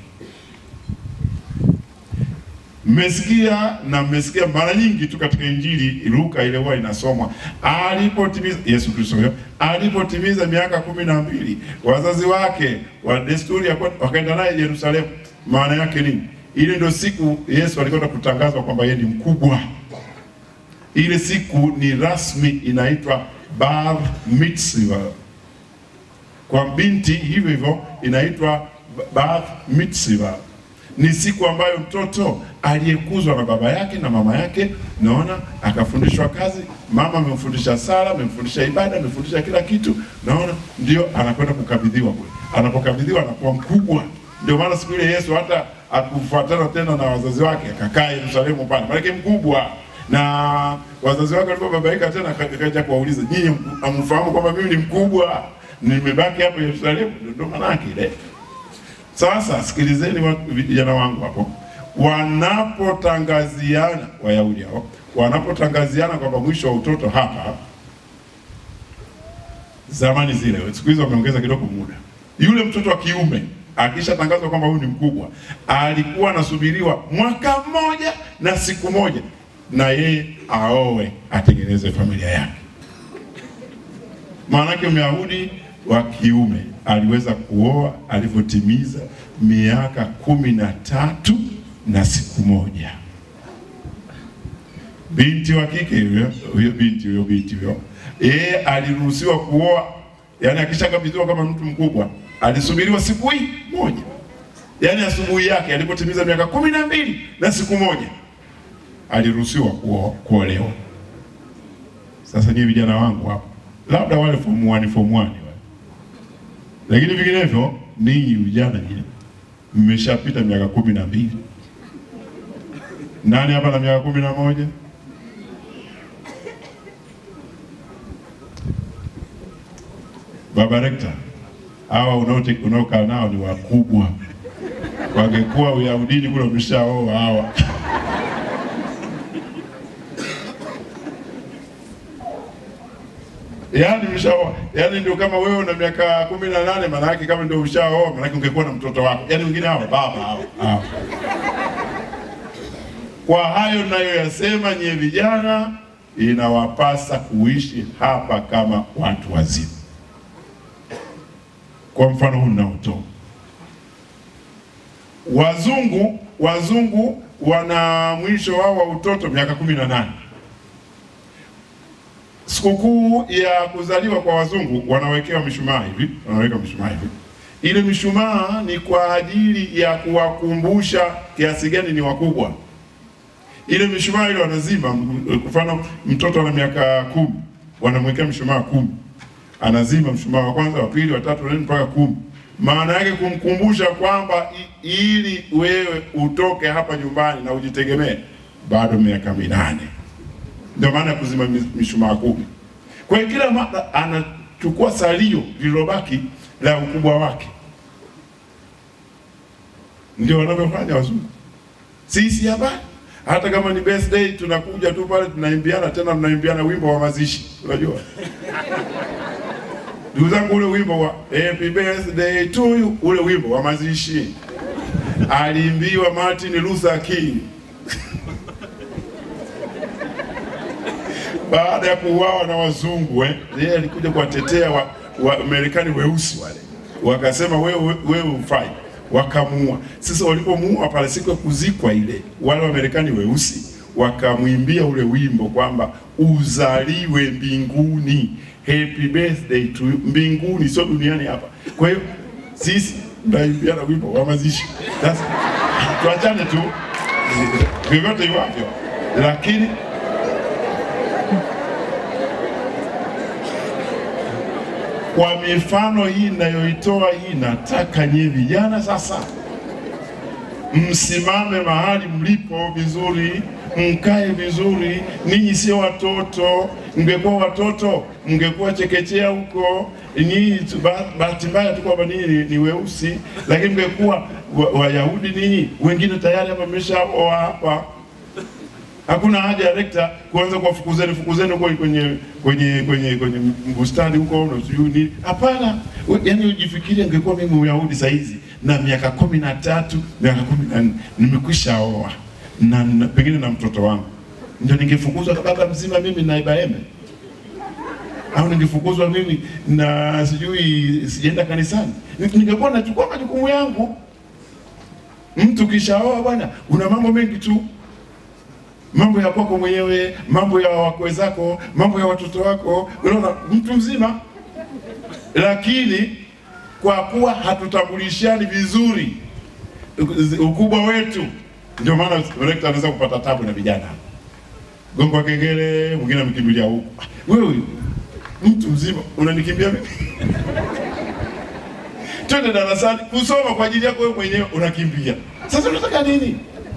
Mmesikia na mmesikia mara nyingi tu katika Injili Luka ile huwa inasomwa, alipotimiza Yesu Kristo huyo alipotimiza miaka kumi na mbili, wazazi wake wa desturi ya kwenda- wakaenda naye Yerusalemu. Maana yake nini? Ile ndio siku Yesu alikwenda kutangazwa kwamba yeye ni mkubwa. Ile siku ni rasmi, inaitwa bar mitzvah. Kwa binti hivyo hivyo inaitwa bar mitzvah ni siku ambayo mtoto aliyekuzwa na baba yake na mama yake, naona akafundishwa kazi, mama amemfundisha sala, amemfundisha ibada, amemfundisha kila kitu, naona ndio anakwenda kukabidhiwa kule. Anapokabidhiwa anakuwa mkubwa. Ndio maana siku ile Yesu hata akufuatana tena na wazazi wake, akakaa Yerusalemu pale, maanake mkubwa na wazazi wake walipobabaika tena, aka- akaja kuwauliza nyinyi, amfahamu kwamba mimi ni mkubwa, nimebaki hapo Yerusalemu? Ndio maana yake ile sasa sikilizeni wa- vijana wangu hapo, wanapotangaziana Wayahudi hao wanapotangaziana kwamba mwisho wa utoto hapa, zamani zile, siku hizi wameongeza kidogo muda, yule mtoto wa kiume akishatangazwa kwamba huyu ni mkubwa, alikuwa anasubiriwa mwaka mmoja na siku moja, na yeye aoe, atengeneze familia yake. Maanake Myahudi wa kiume aliweza kuoa alivyotimiza miaka kumi na tatu na siku moja. Binti wa kike huyo huyo binti huyo binti huyo yeye aliruhusiwa kuoa, yani akishakabidhiwa kama mtu mkubwa, alisubiriwa siku hii moja, yani asubuhi yake alipotimiza miaka kumi na mbili na siku moja aliruhusiwa kuo- kuolewa. Sasa nyie vijana wangu hapo, labda wale form 1 form 1 wale, lakini vinginevyo ninyi vijana nyie mmeshapita miaka kumi na mbili. Nani hapa na miaka kumi na moja? Baba Rekta, hawa unaote- unaokaa nao ni wakubwa, wangekuwa Uyahudini kule umeshaoa hawa Yaani mshaoa. Yaani ndio kama wewe una miaka kumi na nane maana yake kama ndio ushaoa maana yake ungekuwa na mtoto wako. Yaani wengine hawa baba hao. hao. Kwa hayo nayoyasema, nyie vijana, inawapasa kuishi hapa kama watu wazima. Kwa mfano huu ninaotoa, wazungu wazungu wana mwisho wao wa utoto miaka kumi na nane. Sikukuu ya kuzaliwa kwa wazungu wanawekewa mishumaa hivi, wanaweka mishumaa hivi. Ile mishumaa ni kwa ajili ya kuwakumbusha kiasi gani ni wakubwa ile mishumaa ile wanazima. m- Kwa mfano mtoto ana miaka kumi, wanamwekea mshumaa kumi, anazima mshumaa wa kwanza, wa pili, wa tatu, wa nne mpaka kumi. Maana yake kumkumbusha kwamba i- ili wewe utoke hapa nyumbani na ujitegemee, bado miaka minane. Ndio maana ya kuzima mi- mishumaa kumi. Kwa hiyo kila mara anachukua salio lililobaki la ukubwa wake, ndio wanavyofanya wazungu. Sisi hapa hata kama ni birthday tunakuja tu pale tunaimbiana, tena tunaimbiana wimbo wa mazishi, unajua ndugu zangu, ule wimbo wa happy birthday to you, ule wimbo wa mazishi aliimbiwa Martin Luther King baada ya kuuawa na wazungu eh, yeye alikuja kuwatetea wa, wa Marekani weusi wale, wakasema wewe wewe ufai, wakamuua. Sasa walipomuua pale, siku ya kuzikwa ile, wale Wamarekani weusi wakamwimbia ule wimbo kwamba uzaliwe mbinguni, happy birthday to you, mbinguni, sio duniani hapa. Kwa hiyo sisi tunaimbiana wimbo wa mazishi. Sasa tuachane tu vyovyote iwavyo, lakini kwa mifano hii ninayoitoa hii, nataka nyie vijana sasa msimame mahali mlipo vizuri, mkae vizuri. Ninyi sio watoto. Mngekuwa watoto, mngekuwa chekechea huko. Ninyi tu- ba- bahati mbaya tu kwamba ninyi ni, ni weusi, lakini mngekuwa wa- Wayahudi ninyi, wengine tayari hapa mmeshaoa hapa Hakuna haja ya rekta kuanza kuwafukuzeni fukuzeni huko kwenye kwenye kwenye kwenye bustani huko na sijui nini. Hapana, We- yaani ujifikirie, ingekuwa mimi Myahudi saa hizi na miaka kumi na tatu miaka kumi na nne nimekwisha oa na, na pengine na mtoto wangu, ndio ningefukuzwa baba mzima mimi na Ibrahim au ningefukuzwa mimi na sijui sijaenda kanisani, Ni- ningekuwa nachukua majukumu yangu. Mtu kishaoa bwana, una mambo mengi tu mambo ya kwako mwenyewe, mambo ya wakwe zako, mambo ya watoto wako, unaona, mtu mzima. Lakini kwa kuwa hatutambulishani vizuri ukubwa wetu, ndio maana rekta anaweza kupata tabu na vijana. Gongo wa kengele, mwingine amekimbilia huko. Wewe mtu mzima unanikimbia mimi? Twende darasani kusoma kwa ajili yako wewe mwenyewe, unakimbia. Sasa unataka nini?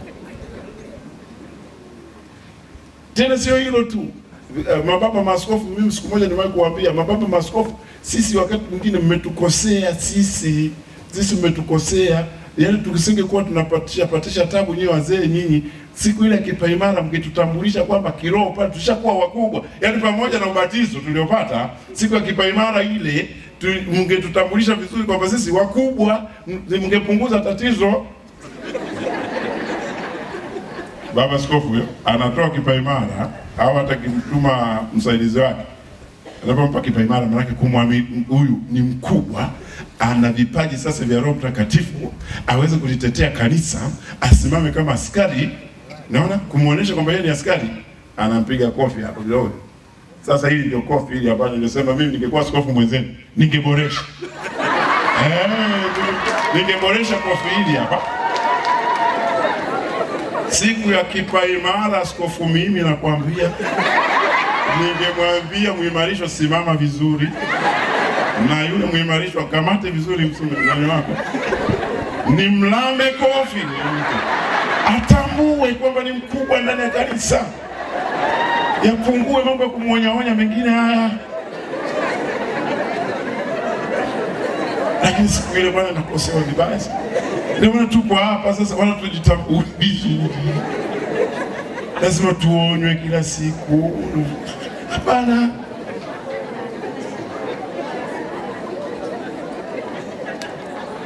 Tena sio hilo tu, Eh, mababa maaskofu, mimi siku moja nimewahi kuwaambia mababa maaskofu, sisi wakati mwingine mmetukosea sisi, sisi mmetukosea. Yaani tusingekuwa tunapatisha patisha tabu nyinyi wazee nyinyi, siku ile ya kipaimara mngetutambulisha kwamba kiroho pale tushakuwa wakubwa, yaani pamoja na ubatizo tuliopata siku ya kipaimara ile tu- mngetutambulisha vizuri kwamba sisi wakubwa, m- mngepunguza tatizo Baba Askofu huyo anatoa kipaimara au hata kimtuma msaidizi wake anapompa kipaimara, maanake kumwamini huyu ni mkubwa, ana vipaji sasa vya Roho Mtakatifu, aweze kulitetea kanisa, asimame kama askari. Naona kumwonyesha kwamba yeye ni askari, anampiga kofi hapo kidogo. Sasa hili ndio kofi hili ambalo nilisema mimi ningekuwa askofu mwenzenu ningeboresha, eh, ningeboresha kofi hili hapa siku ya kipaimara askofu, mimi nakwambia, ningemwambia mwimarisho, simama vizuri, na yule mwimarisho akamate vizuri msumani wako, ni mlambe kofi, atambue kwamba ni mkubwa ndani ya kanisa, yapungue mambo ya kumwonyaonya mengine haya. Lakini siku ile bwana nakosewa vibaya sana. Ndio maana tupo hapa sasa, wala tujitambue vizuri, lazima tuonywe kila siku. Hapana,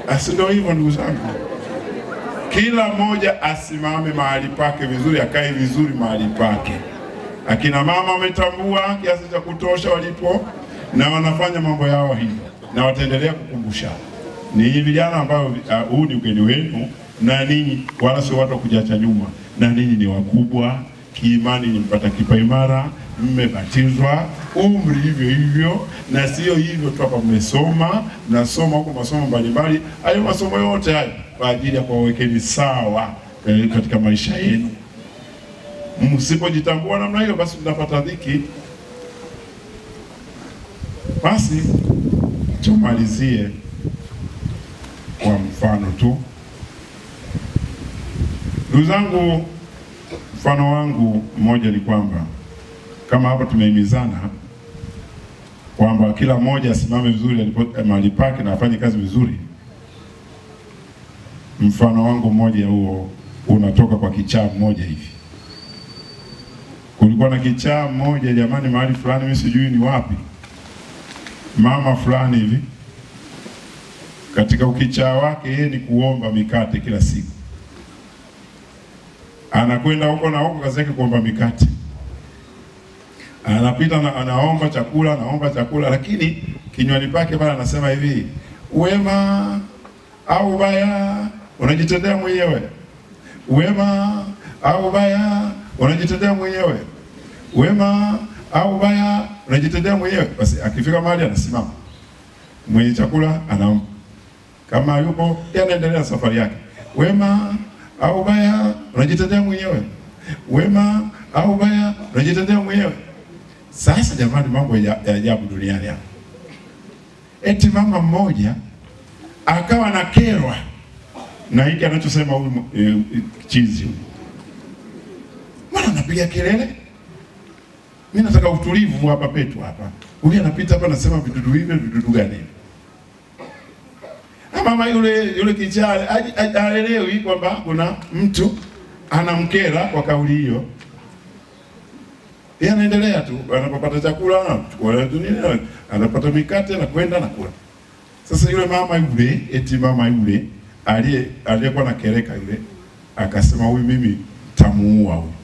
Asi ndio hivyo ndugu zangu, kila mmoja asimame mahali pake vizuri, akae vizuri mahali pake. Akina mama wametambua kiasi cha kutosha walipo na wanafanya mambo yao hivyo, na wataendelea kukumbusha ninyi vijana ambao uh, huu ni ugeni wenu, na ninyi wala sio watu wa kujiacha nyuma, na ninyi ni wakubwa kiimani, ni mpata kipa imara, mmebatizwa umri hivyo hivyo, na sio hivyo tu hapa, mmesoma mnasoma huko masomo mbalimbali. Hayo masomo yote hayo kwa ajili ya kuwawekeni sawa eh, katika maisha yenu. Msipojitambua namna hiyo, basi mnapata dhiki. Basi tumalizie kwa mfano tu. Ndugu zangu, mfano wangu mmoja ni kwamba kama hapa tumehimizana kwamba kila mmoja asimame vizuri alipo mahali pake na afanye kazi vizuri. Mfano wangu mmoja huo unatoka kwa kichaa mmoja hivi. Kulikuwa na kichaa mmoja jamani, mahali fulani, mimi sijui ni wapi, mama fulani hivi katika ukichaa wake yeye ni kuomba mikate kila siku, anakwenda huko na huko, kazi yake kuomba mikate, anapita na anaomba chakula, anaomba chakula, lakini kinywani pake pale anasema hivi, wema au ubaya unajitendea mwenyewe, wema au ubaya unajitendea mwenyewe, wema au ubaya unajitendea mwenyewe. Basi akifika mahali anasimama, mwenye chakula anaomba kama yupo yeye anaendelea safari yake. Wema au ubaya unajitendea mwenyewe, wema au ubaya unajitendea mwenyewe. Sasa jamani, mambo ya ya ajabu duniani hapa. Eti mama mmoja akawa na kerwa na hiki anachosema huyu e, chizi huyu, mbona anapiga kelele? Mimi nataka utulivu hapa petu hapa. Huyu anapita hapa anasema vidudu hivi, vidudu gani hivi? mama yule yule kijana haelewi kwamba kuna mtu anamkera kwa kauli hiyo. Yeye anaendelea tu, anapopata chakula anachukua nini, anapata mikate na kwenda na kula. Sasa yule mama yule, eti mama yule aliye aliyekuwa na kereka yule akasema, huyu mimi mtamuua huyu,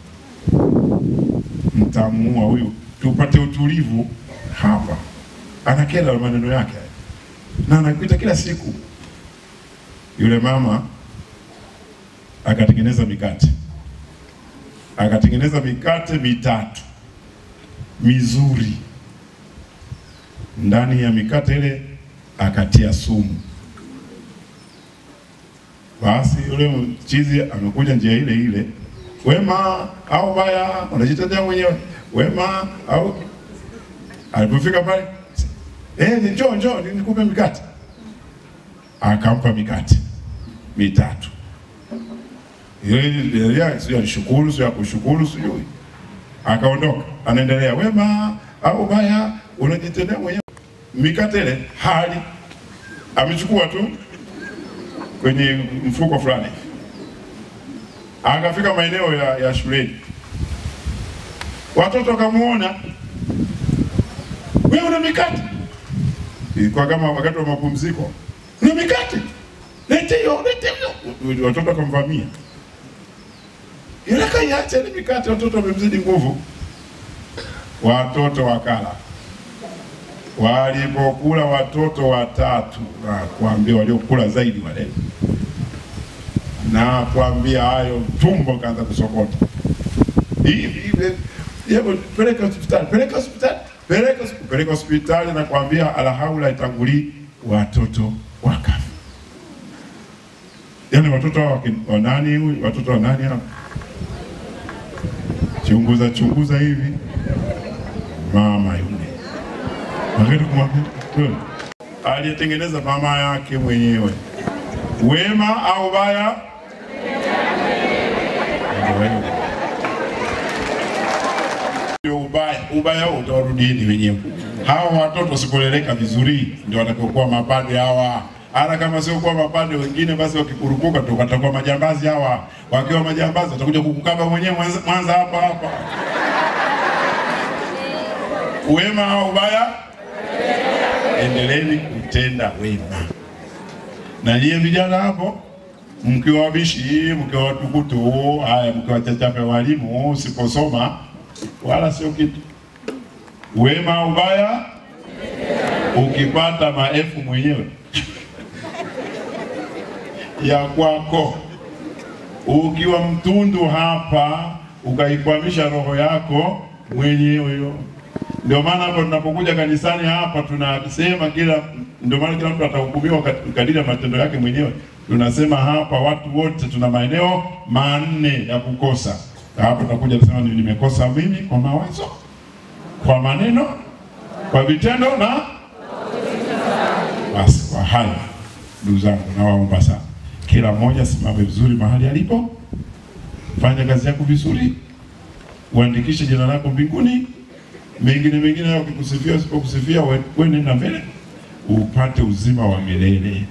mtamuua huyu, tupate utulivu hapa. Anakera maneno yake na anapita kila siku yule mama akatengeneza mikate, akatengeneza mikate mitatu mizuri. Ndani ya mikate ile akatia sumu. Basi yule mchizi amekuja njia ile ile, wema au baya unajitetea mwenyewe, wema au. Alipofika pale, eh, njoo njoo nikupe mikate akampa mikate mitatu. Yeye sio alishukuru, sio akushukuru, sijui. Akaondoka, anaendelea wema au baya unajitendea mwenyewe. Mikate ile hali amechukua tu kwenye mfuko fulani, akafika maeneo ya, ya shuleni, watoto wakamuona, wewe una mikate. Ilikuwa kama wakati wa mapumziko na mikate, lete hiyo, lete hiyo. Watoto wakamvamia, yule kaiacha ile mikate, watoto wamemzidi nguvu. Watoto wakala, walipokula watoto watatu, na kuambia waliokula zaidi wale, na kuambia hayo, tumbo kaanza kusokota hivi hivi, hebu peleka hospitali, peleka hospitali, peleka peleka hospitali, na kuambia alhaula itangulii watoto wakafa. Yaani watoto hao wa nani huyu? Watoto wa nani hao? Chunguza chunguza hivi, mama yule wakati kumwambia wewe, aliyetengeneza mama yake mwenyewe, wema au baya? Ubaya ubaya huo utawarudieni wenyewe. Hawa watoto wasipoleleka vizuri ndio watakaokuwa mapadre hawa. Hata kama sio kuwa mapadre wengine, basi wakikurupuka tu watakuwa majambazi hawa. Wakiwa majambazi watakuja kukukaba mwenyewe Mwanza, Mwanza hapa hapa. Wema au ubaya? Endeleeni kutenda wema. Na nyie vijana hapo mkiwa wabishi, mkiwa watukutu, haya mkiwa chachape walimu, usiposoma wala sio kitu. Wema ubaya, ukipata maelfu mwenyewe ya kwako, ukiwa mtundu hapa, ukaikwamisha roho yako mwenyewe hiyo. Ndio maana hapo tunapokuja kanisani hapa tunasema kila, ndio maana kila mtu atahukumiwa kat- kadiri ya matendo yake mwenyewe. Tunasema hapa watu wote tuna maeneo manne ya kukosa. Hapo tunakuja kusema ni- nimekosa mimi kwa mawazo, kwa maneno, kwa vitendo na basi. Kwa hayo ndugu zangu, nawaomba sana, kila mmoja simame vizuri mahali alipo, fanya kazi yako vizuri, uandikishe jina lako mbinguni mengine mengine hayo ukikusifia usipokusifia, we- we nenda mbele upate uzima wa milele.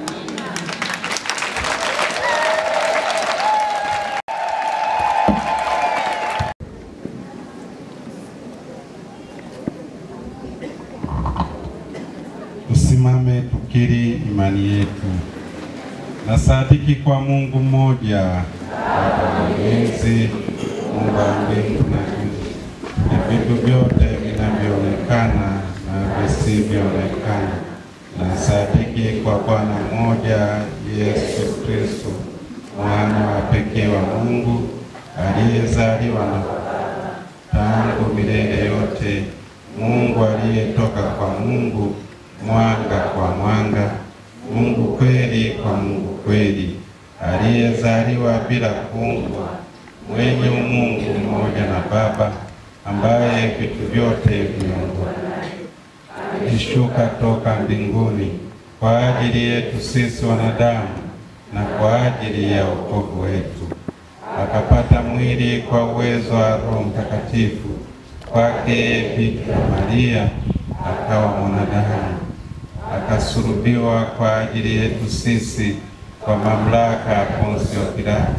Tusimame tukiri imani yetu. Nasadiki kwa Mungu mmoja, Baba Mwenyezi, Mungu wa mbingu na nchi, na vitu vyote vinavyoonekana na visivyoonekana. Nasadiki kwa Bwana mmoja, Yesu Kristo, mwana wa pekee wa Mungu, aliyezaliwa na tangu milele yote, Mungu aliyetoka kwa Mungu, mwanga kwa mwanga, Mungu kweli kwa Mungu kweli, aliyezaliwa bila kuumbwa, mwenye umungu mmoja na Baba, ambaye vitu vyote vimeumbwa alishuka toka mbinguni kwa ajili yetu sisi wanadamu na kwa ajili ya wokovu wetu, akapata mwili kwa uwezo wa Roho Mtakatifu, kwake Bikira Maria akawa mwanadamu, akasulubiwa kwa ajili yetu sisi kwa mamlaka ya Ponsio Pilato,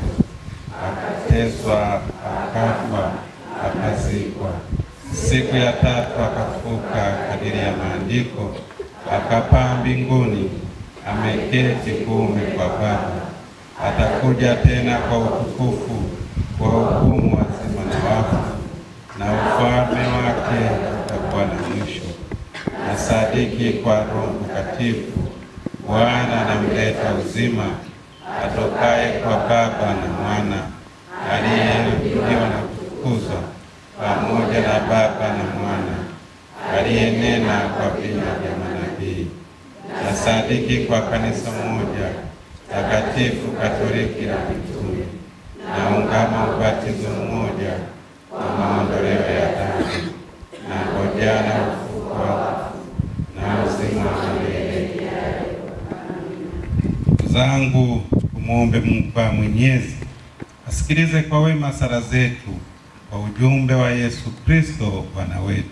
akateswa, akafa, akazikwa siku ya tatu akafuka kadiri ya maandiko, akapaa mbinguni, ameketi kuume kwa Baba. Atakuja tena kwa utukufu kwa hukumu wazima na wafu, na ufalme wake utakuwa na mwisho. Na sadiki kwa Roho Mtakatifu, Bwana anamleta uzima, atokaye kwa Baba na Mwana, aliyeahidiwa na kutukuzwa pamoja na Baba na Mwana aliyenena kwa vinywa vya manabii. Na sadiki kwa kanisa moja takatifu Katoliki la mitume, na ungama ubatizo mmoja kwa maondoleo ya dhambi, na ngojana ufufuko wa wafu na uzima wa milele. Ndugu zangu, tumwombe Mungu Baba Mwenyezi asikilize kwa wema sala zetu kwa ujumbe wa Yesu Kristo Bwana wetu.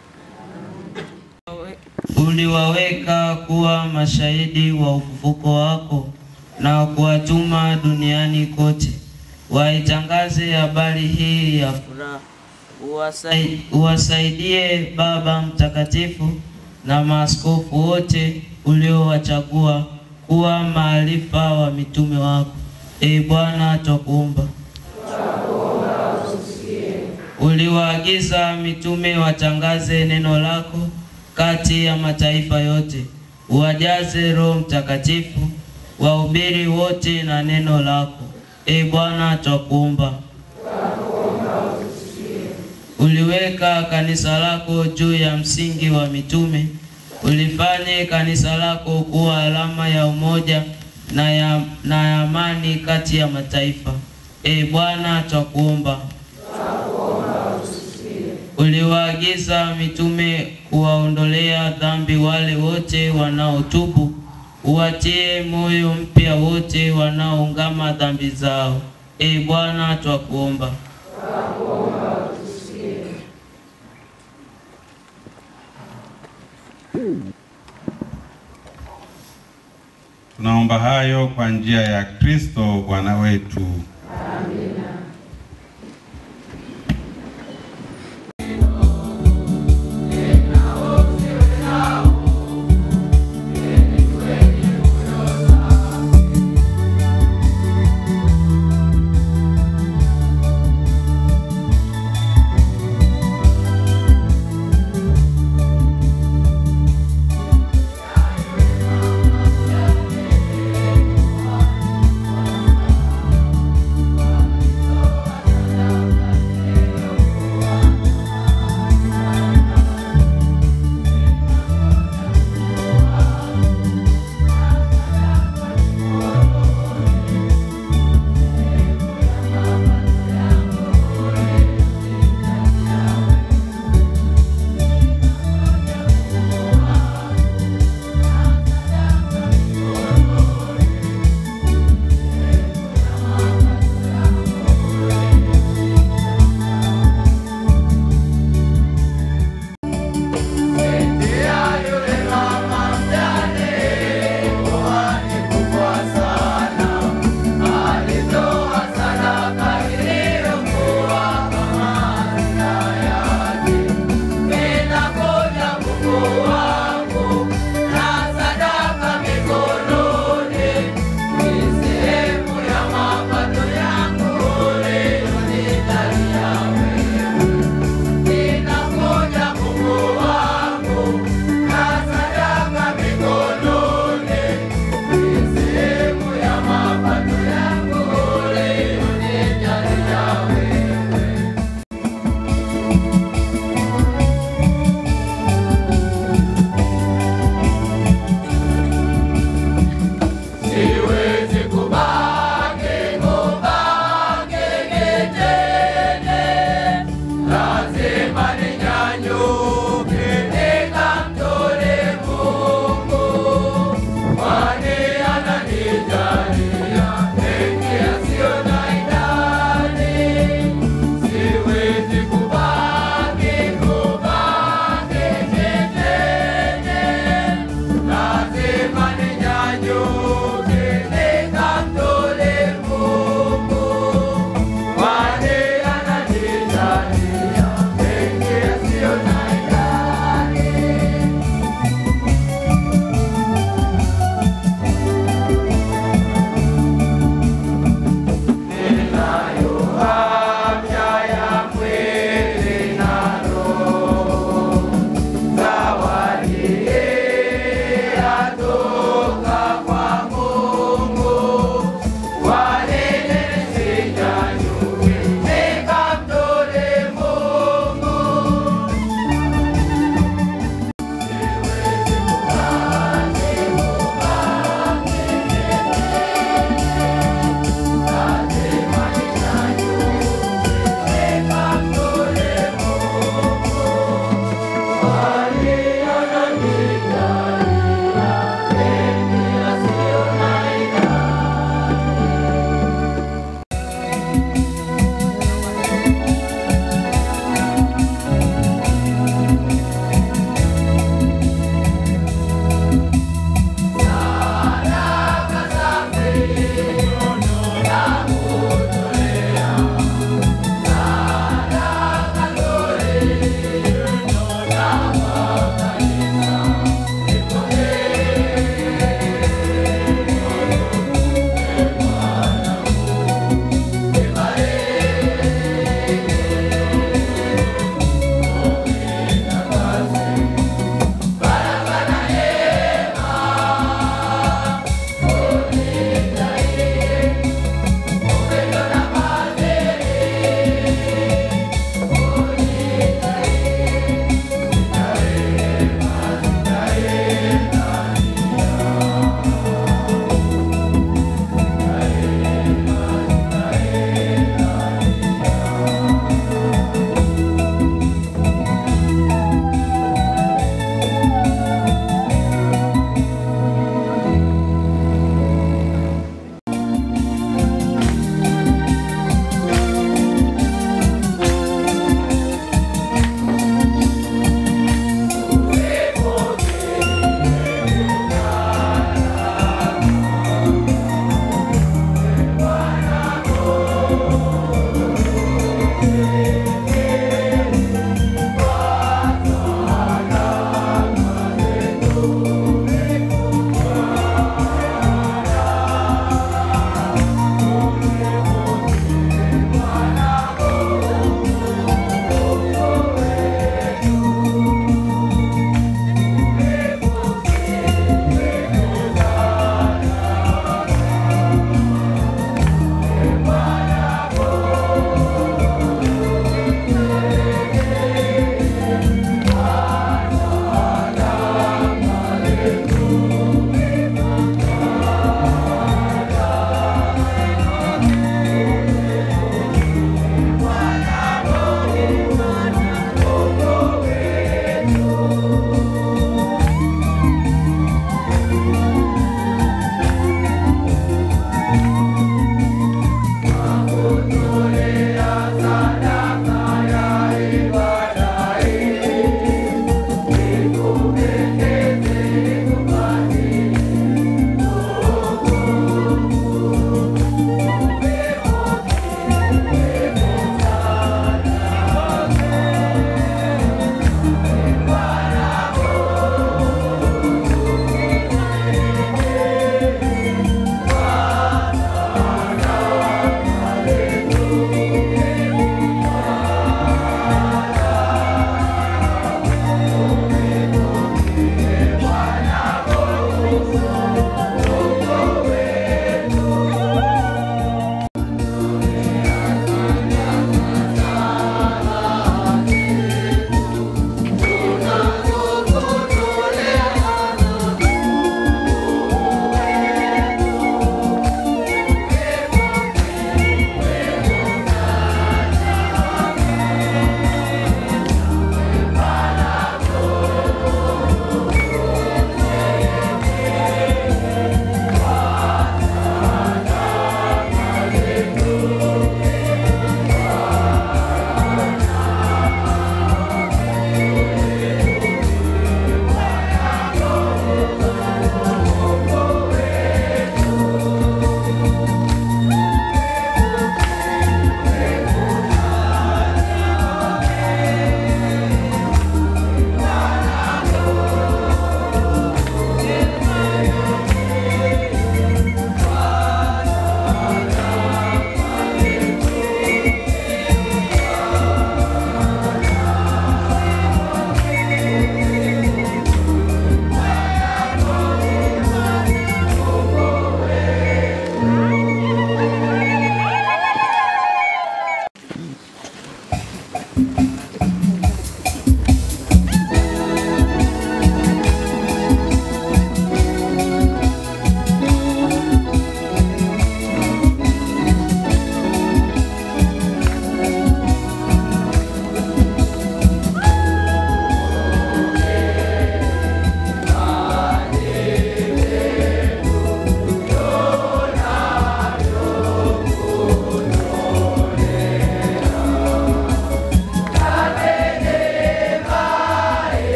uliwaweka kuwa mashahidi wa ufufuko wako na kuwatuma duniani kote waitangaze habari hii ya furaha. Uwasai- Uwasaidie Baba Mtakatifu na maaskofu wote uliowachagua kuwa maarifa wa mitume wako. Ee Bwana, twakuomba. Uliwaagiza mitume watangaze neno lako kati ya mataifa yote, uwajaze Roho Mtakatifu, wahubiri wote na neno lako. E Bwana, twakuomba. Uliweka kanisa lako juu ya msingi wa mitume, ulifanye kanisa lako kuwa alama ya umoja na ya, na ya amani kati ya mataifa. E Bwana, twakuomba. Uliwaagiza mitume kuwaondolea dhambi wale wote wanaotubu, uwatie moyo mpya wote wanaoungama dhambi zao. E Bwana, twakuomba. Tunaomba hayo kwa njia ya Kristo Bwana wetu.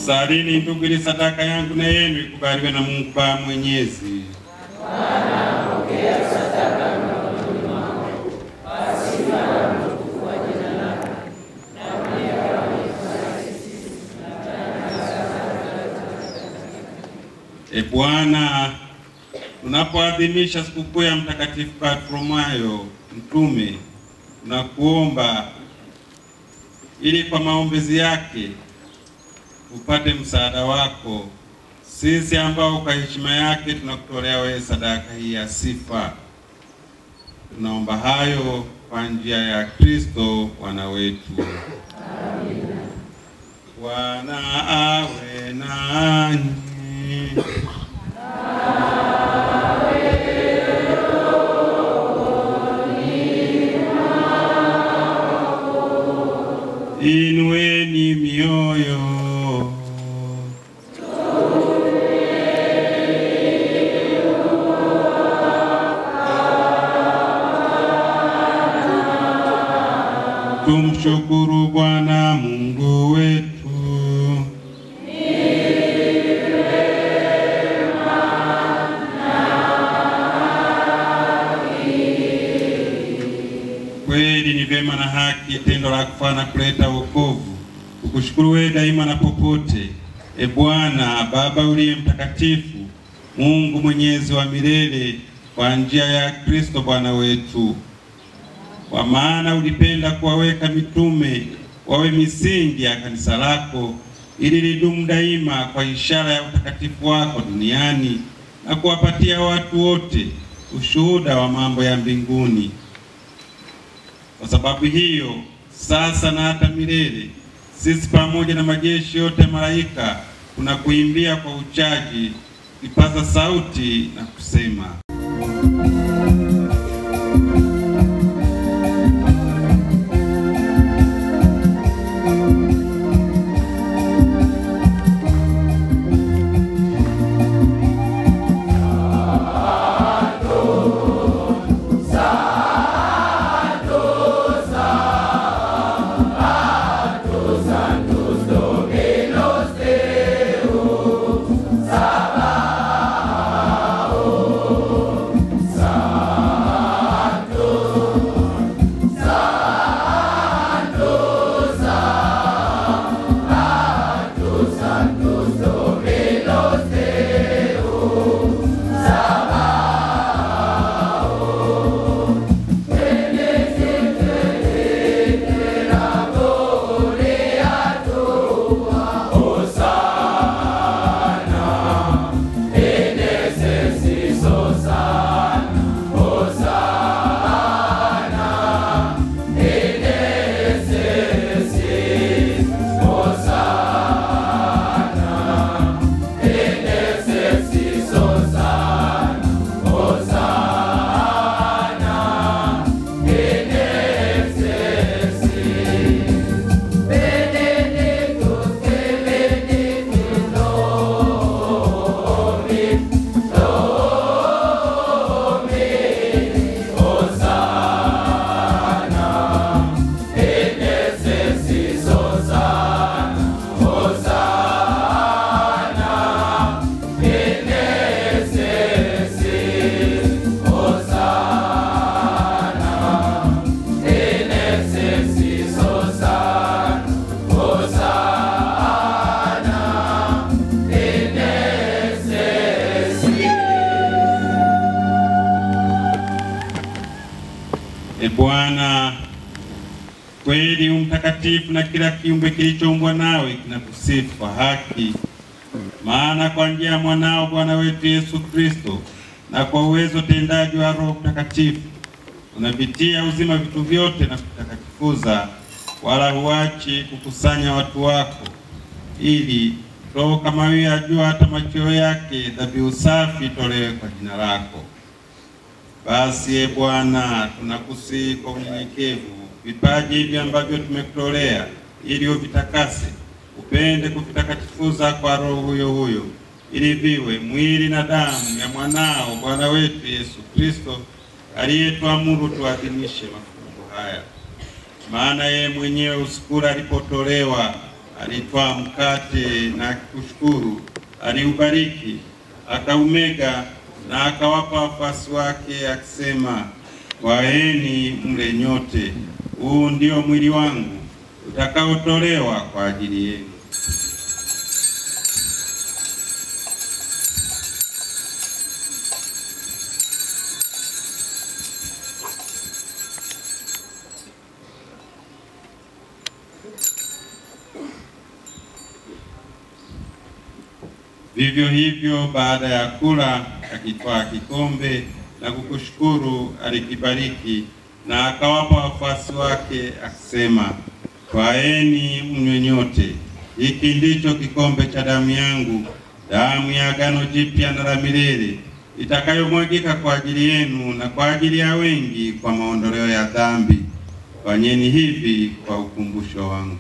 Salini ndugu, ili sadaka yangu na yenu ikubaliwe na Mungu Baba Mwenyezi. E Bwana, tunapoadhimisha sikukuu ya Mtakatifu Bartholomayo mtume, tunakuomba ili kwa maombezi yake upate msaada wako sisi ambao kwa heshima yake tunakutolea wewe sadaka hii ya sifa. Tunaomba hayo kwa njia ya Kristo Bwana wetu. Bwana awe nanyi. Inueni mioyo. Tumshukuru Bwana Mungu wetu. Kweli ni vyema na haki, tendo la kufana kuleta wokovu. Kukushukuru wewe daima na popote, e Bwana Baba uliye mtakatifu, Mungu mwenyezi wa milele, kwa njia ya Kristo Bwana wetu. Kwa maana ulipenda kuwaweka mitume wawe misingi ya kanisa lako, ili lidumu daima kwa ishara ya utakatifu wako duniani, na kuwapatia watu wote ushuhuda wa mambo ya mbinguni. Kwa sababu hiyo, sasa na hata milele, sisi pamoja na majeshi yote ya malaika tunakuimbia kwa uchaji, kipaza sauti na kusema E Bwana, kweli u mtakatifu na kila kiumbe kilichoumbwa nawe kinakusifu kwa haki. Maana kwa njia ya mwanao Bwana wetu Yesu Kristo na kwa uwezo tendaji wa Roho Mtakatifu unavitia uzima vitu vyote na kutakatifuza, wala huachi kukusanya watu wako, ili Roho kama huyo ajua hata machweo yake dhabihu safi itolewe kwa jina lako. Basi e Bwana, tunakusihi kwa unyenyekevu vipaji hivi ambavyo tumekutolea, ili uvitakase, upende kuvitakatifuza kwa Roho huyo huyo, ili viwe mwili na damu ya mwanao Bwana wetu Yesu Kristo, aliyetuamuru tuadhimishe mafumbo haya. Maana yeye mwenyewe usiku ule alipotolewa, alitwaa mkate na akikushukuru, aliubariki, akaumega na akawapa wafuasi wake akisema, twaeni mle nyote, huu ndio mwili wangu utakaotolewa kwa ajili yenu. Vivyo hivyo baada ya kula, akitwaa kikombe na kukushukuru, alikibariki na akawapa wafuasi wake akisema, twaeni mnywe nyote, hiki ndicho kikombe cha damu yangu, damu ya agano jipya na la milele, itakayomwagika kwa ajili yenu na kwa ajili ya wengi kwa maondoleo ya dhambi. Fanyeni hivi kwa ukumbusho wangu.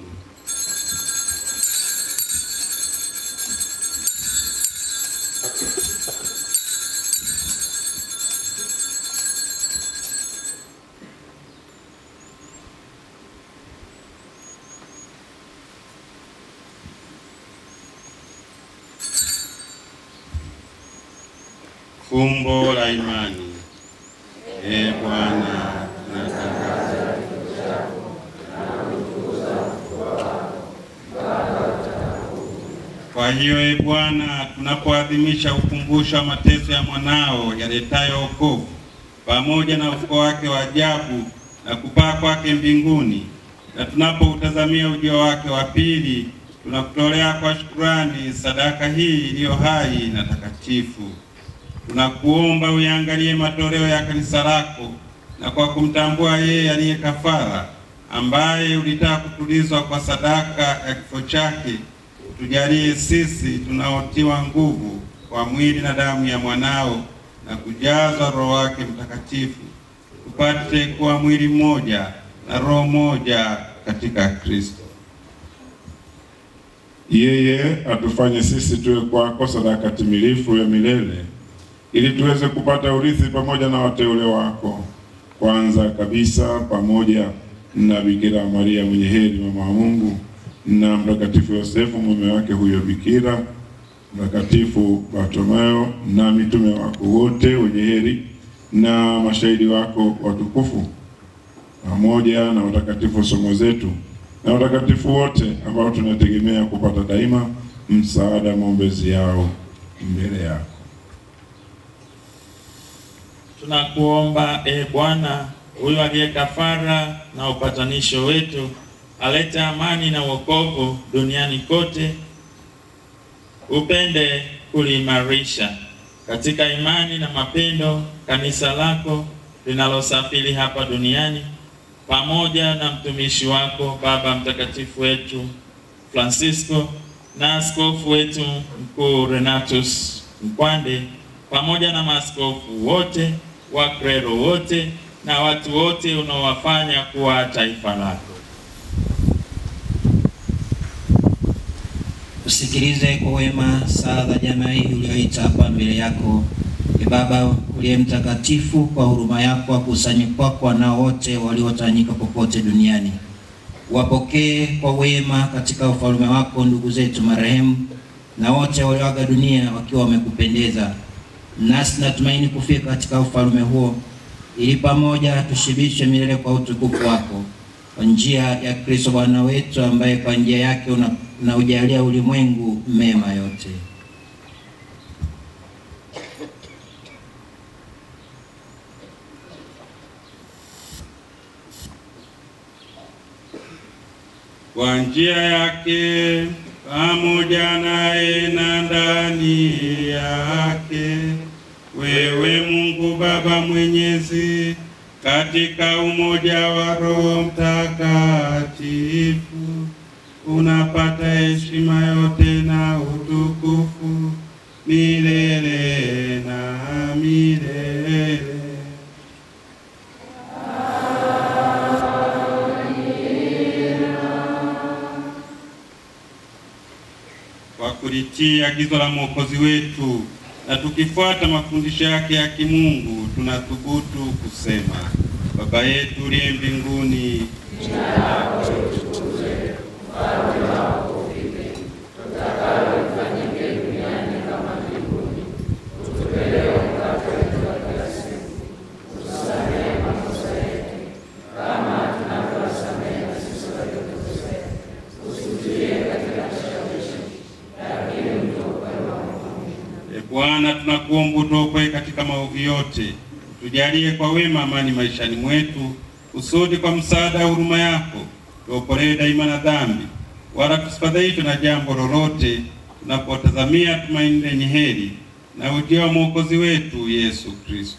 Fumbo la imani. Ee Bwana, tunatangaza Kwa hiyo e Bwana, tunapoadhimisha ukumbusho wa mateso ya mwanao yaletayo wokovu pamoja na ufufuo wake wa ajabu na kupaa kwake mbinguni, na tunapoutazamia ujio wake wa pili, tunakutolea kwa shukurani sadaka hii iliyo hai na takatifu. Tunakuomba uyaangalie matoleo ya kanisa lako, na kwa kumtambua yeye aliye kafara, ambaye ulitaka kutulizwa kwa sadaka ya kifo chake, tujalie sisi tunaotiwa nguvu kwa mwili na damu ya mwanao na kujazwa Roho wake Mtakatifu, tupate kuwa mwili mmoja na roho moja katika Kristo. Yeye atufanye sisi tuwe kwako sadaka timilifu ya milele, ili tuweze kupata urithi pamoja na wateule wako, kwanza kabisa pamoja na Bikira Maria mwenye heri, mama wa Mungu, na Mtakatifu Yosefu mume wake huyo Bikira, Mtakatifu Bartolomeo na mitume wako wote wenye heri na mashahidi wako watukufu, pamoja na watakatifu somo zetu na watakatifu wote ambao tunategemea kupata daima msaada maombezi yao mbele yako. Tunakuomba e Bwana, huyu aliye kafara na upatanisho wetu, alete amani na wokovu duniani kote, upende kuliimarisha katika imani na mapendo kanisa lako linalosafiri hapa duniani, pamoja na mtumishi wako Baba Mtakatifu wetu Francisco na askofu wetu mkuu Renatus Mkwande pamoja na maaskofu wote, waklero wote na watu wote unaowafanya kuwa taifa lako. Usikilize kwa wema sala za jamaa hii ulioita hapa mbele yako. E Baba uliye mtakatifu, kwa huruma yako wakusanye kwako wanao wote waliotawanyika popote duniani. Wapokee kwa wema katika ufalme wako ndugu zetu marehemu na wote walioaga dunia wakiwa wamekupendeza. Nasi natumaini kufika katika ufalme huo, ili pamoja tushibishwe milele kwa utukufu wako, kwa njia ya Kristo Bwana wetu, ambaye kwa njia yake una na ujalia ulimwengu mema yote. Kwa njia yake pamoja naye na ndani yake, wewe Mungu Baba Mwenyezi, katika umoja wa Roho Mtakatifu unapata heshima yote na utukufu milele na milele. Kwa kulitii agizo la Mwokozi wetu na tukifuata mafundisho yake ya kimungu, tunathubutu kusema: Baba yetu uliye mbinguni, jina lako litukuzwe, ufalme wako Bwana, tunakuomba utuokoe katika maovu yote, tujalie kwa wema amani maishani mwetu, kusudi kwa msaada wa huruma yako tuokolee daima na dhambi, wala tusifadhaishwe na jambo lolote, tunapotazamia tumaini lenye heri na ujio wa mwokozi wetu Yesu Kristo.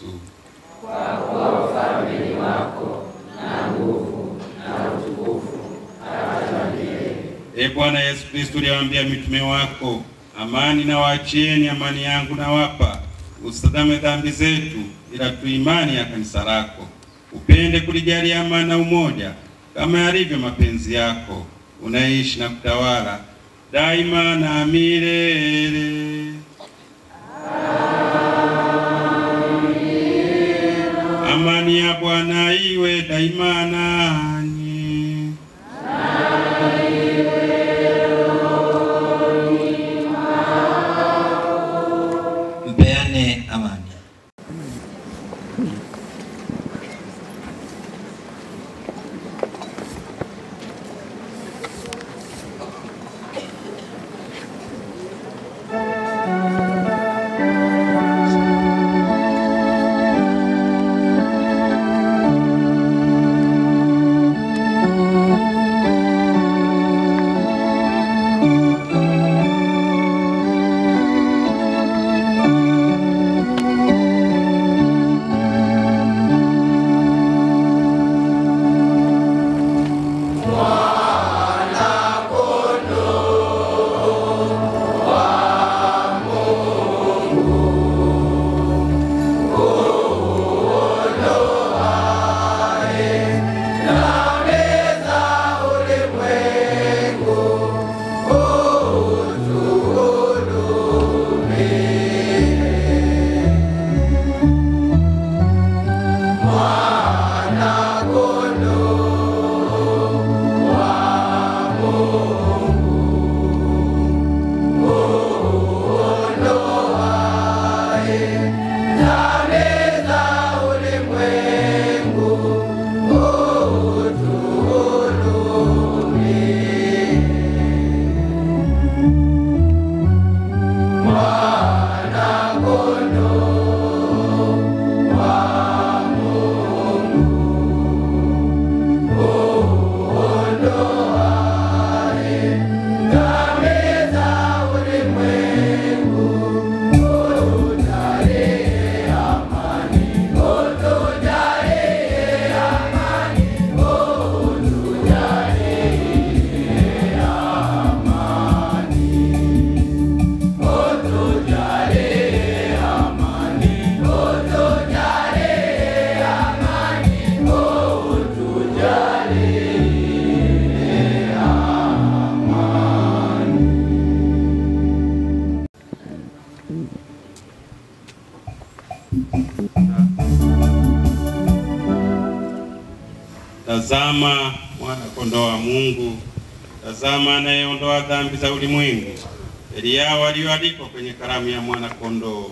E Bwana Yesu Kristo, uliwaambia mitume wako, amani na waachieni, amani yangu nawapa, usitazame dhambi zetu, ila tu imani ya kanisa lako. Upende kulijalia amani na umoja, kama yalivyo mapenzi yako, unaishi na kutawala daima na milele. Amani ya Bwana iwe daima nanyi. Mpeane amani. Tazama mwana kondoo wa Mungu, tazama anayeondoa dhambi za ulimwengu. Heri yao walioalikwa kwenye karamu ya mwana kondoo.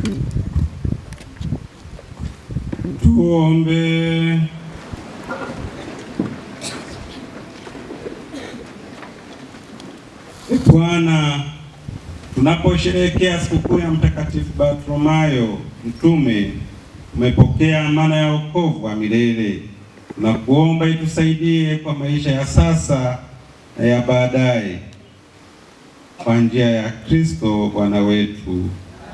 Tuombe. E Bwana, tunaposherehekea sikukuu ya Mtakatifu Bartholomayo mtume, umepokea amana ya wokovu wa milele. Tunakuomba itusaidie kwa maisha ya sasa na ya baadaye, kwa njia ya Kristo Bwana wetu.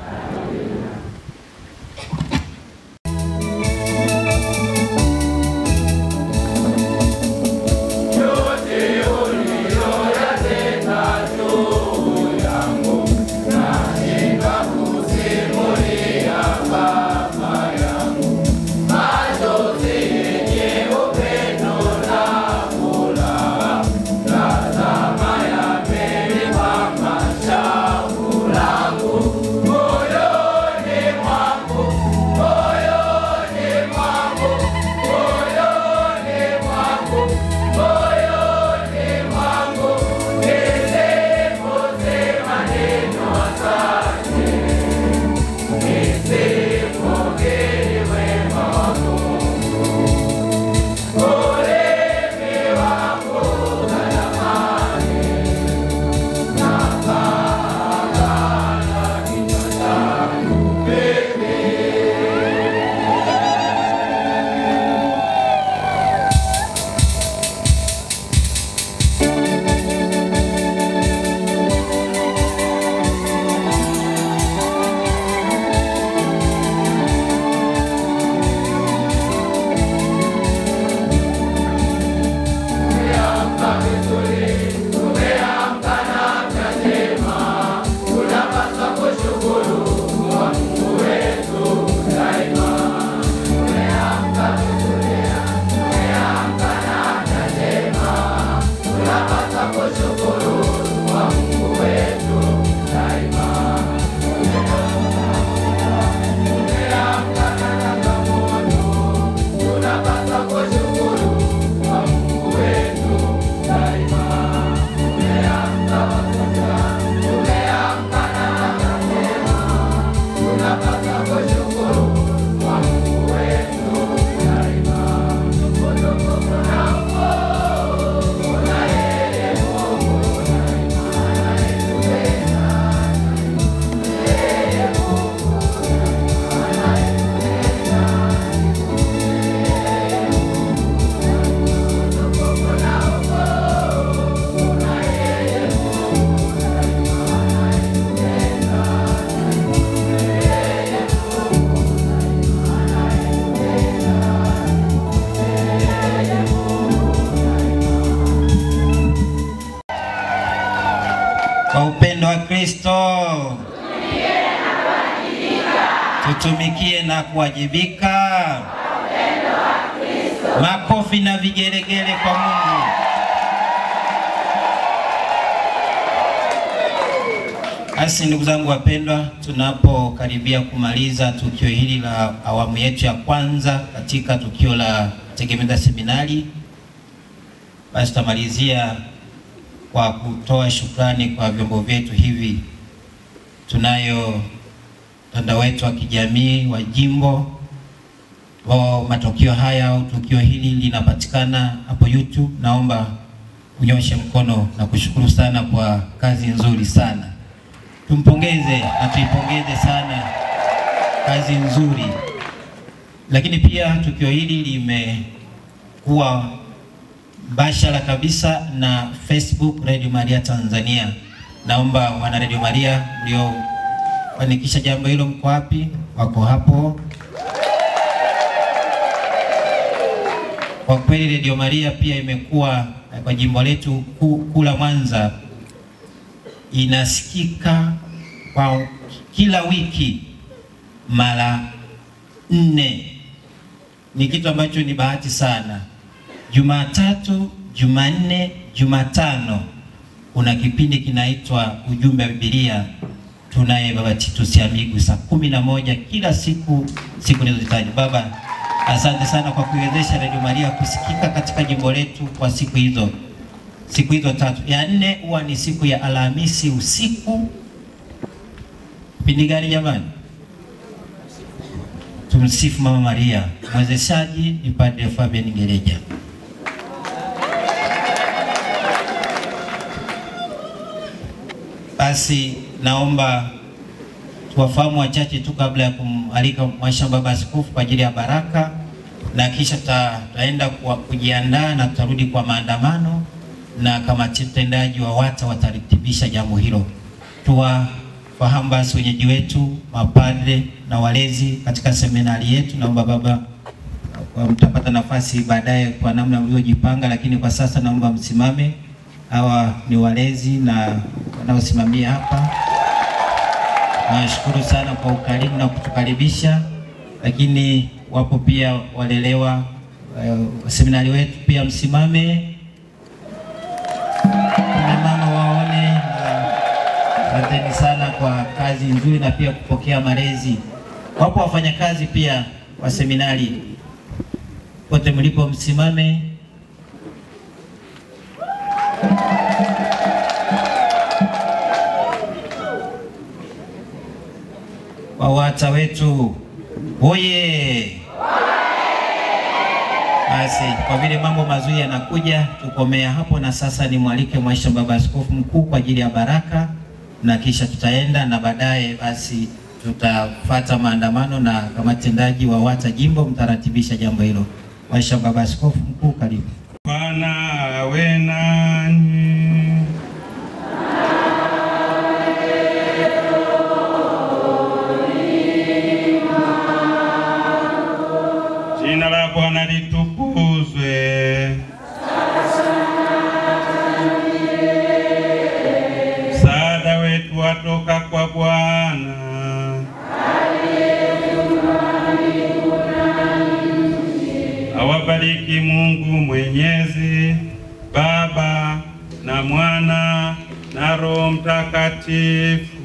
Kwa upendo wa Kristo tutumikie na kuwajibika. Makofi na vigelegele kwa Mungu. Basi ndugu zangu wapendwa, tunapokaribia kumaliza tukio hili la awamu yetu ya kwanza katika tukio la Tegemeza Seminari, basi tutamalizia kwa kutoa shukrani kwa vyombo vyetu hivi. Tunayo mtandao wetu wa kijamii wa jimbo wa matukio haya au tukio hili linapatikana hapo YouTube. Naomba unyoshe mkono na kushukuru sana kwa kazi nzuri sana. Tumpongeze na tuipongeze sana kazi nzuri. Lakini pia tukio hili limekuwa mbashara kabisa na Facebook Radio Maria Tanzania. Naomba wana Radio Maria mliofanikisha jambo hilo, mko wapi? Wako hapo. Kwa kweli Radio Maria pia imekuwa eh, kwa jimbo letu ku- kula Mwanza inasikika kwa kila wiki mara nne. Ni kitu ambacho ni bahati sana. Jumatatu, Jumanne, Jumatano kuna kipindi kinaitwa ujumbe wa Biblia. Tunaye Baba Titus Amigu saa kumi na moja kila siku, siku nilizozitaja. Baba, asante sana kwa kuiwezesha Radio Maria kusikika katika jimbo letu kwa siku hizo siku hizo tatu. Ya nne huwa ni siku ya Alhamisi usiku. Kipindi gani jamani? Tumsifu Mama Maria. Mwezeshaji ni Padre Fabian Gereja. Basi naomba tuwafahamu wachache tu kabla ya kumalika Mhashamu Baba Askofu kwa ajili ya baraka, na kisha tuta- tutaenda kwa- kujiandaa na tutarudi kwa maandamano, na kamati tendaji wa WATA wataratibisha jambo hilo. Tuwafahamu basi wenyeji wetu, mapadre na walezi katika seminari yetu. Naomba baba kwa mtapata nafasi baadaye kwa namna mliojipanga, lakini kwa sasa naomba msimame. Hawa ni walezi na wanaosimamia hapa. Nawashukuru sana kwa ukarimu na kutukaribisha, lakini wapo pia walelewa uh, seminari wetu pia msimame, kina mama waone. uh, Asanteni sana kwa kazi nzuri na pia kupokea malezi. Wapo wafanyakazi pia wa seminari, pote mlipo msimame. WAWATA wetu oye! Basi kwa vile mambo mazuri yanakuja, tukomea hapo, na sasa nimwalike Mhashamu Baba Askofu Mkuu kwa ajili ya baraka, na kisha tutaenda na baadaye basi tutafata maandamano na kamati tendaji wa WATA jimbo mtaratibisha jambo hilo. Mhashamu Baba Askofu Mkuu, karibu. Bwana awe nanyi. Jina la Bwana litukuzwe. Msaada wetu watoka kwa Bwana. Awabariki Mungu Mwenyezi, Baba na Mwana na Roho Mtakatifu.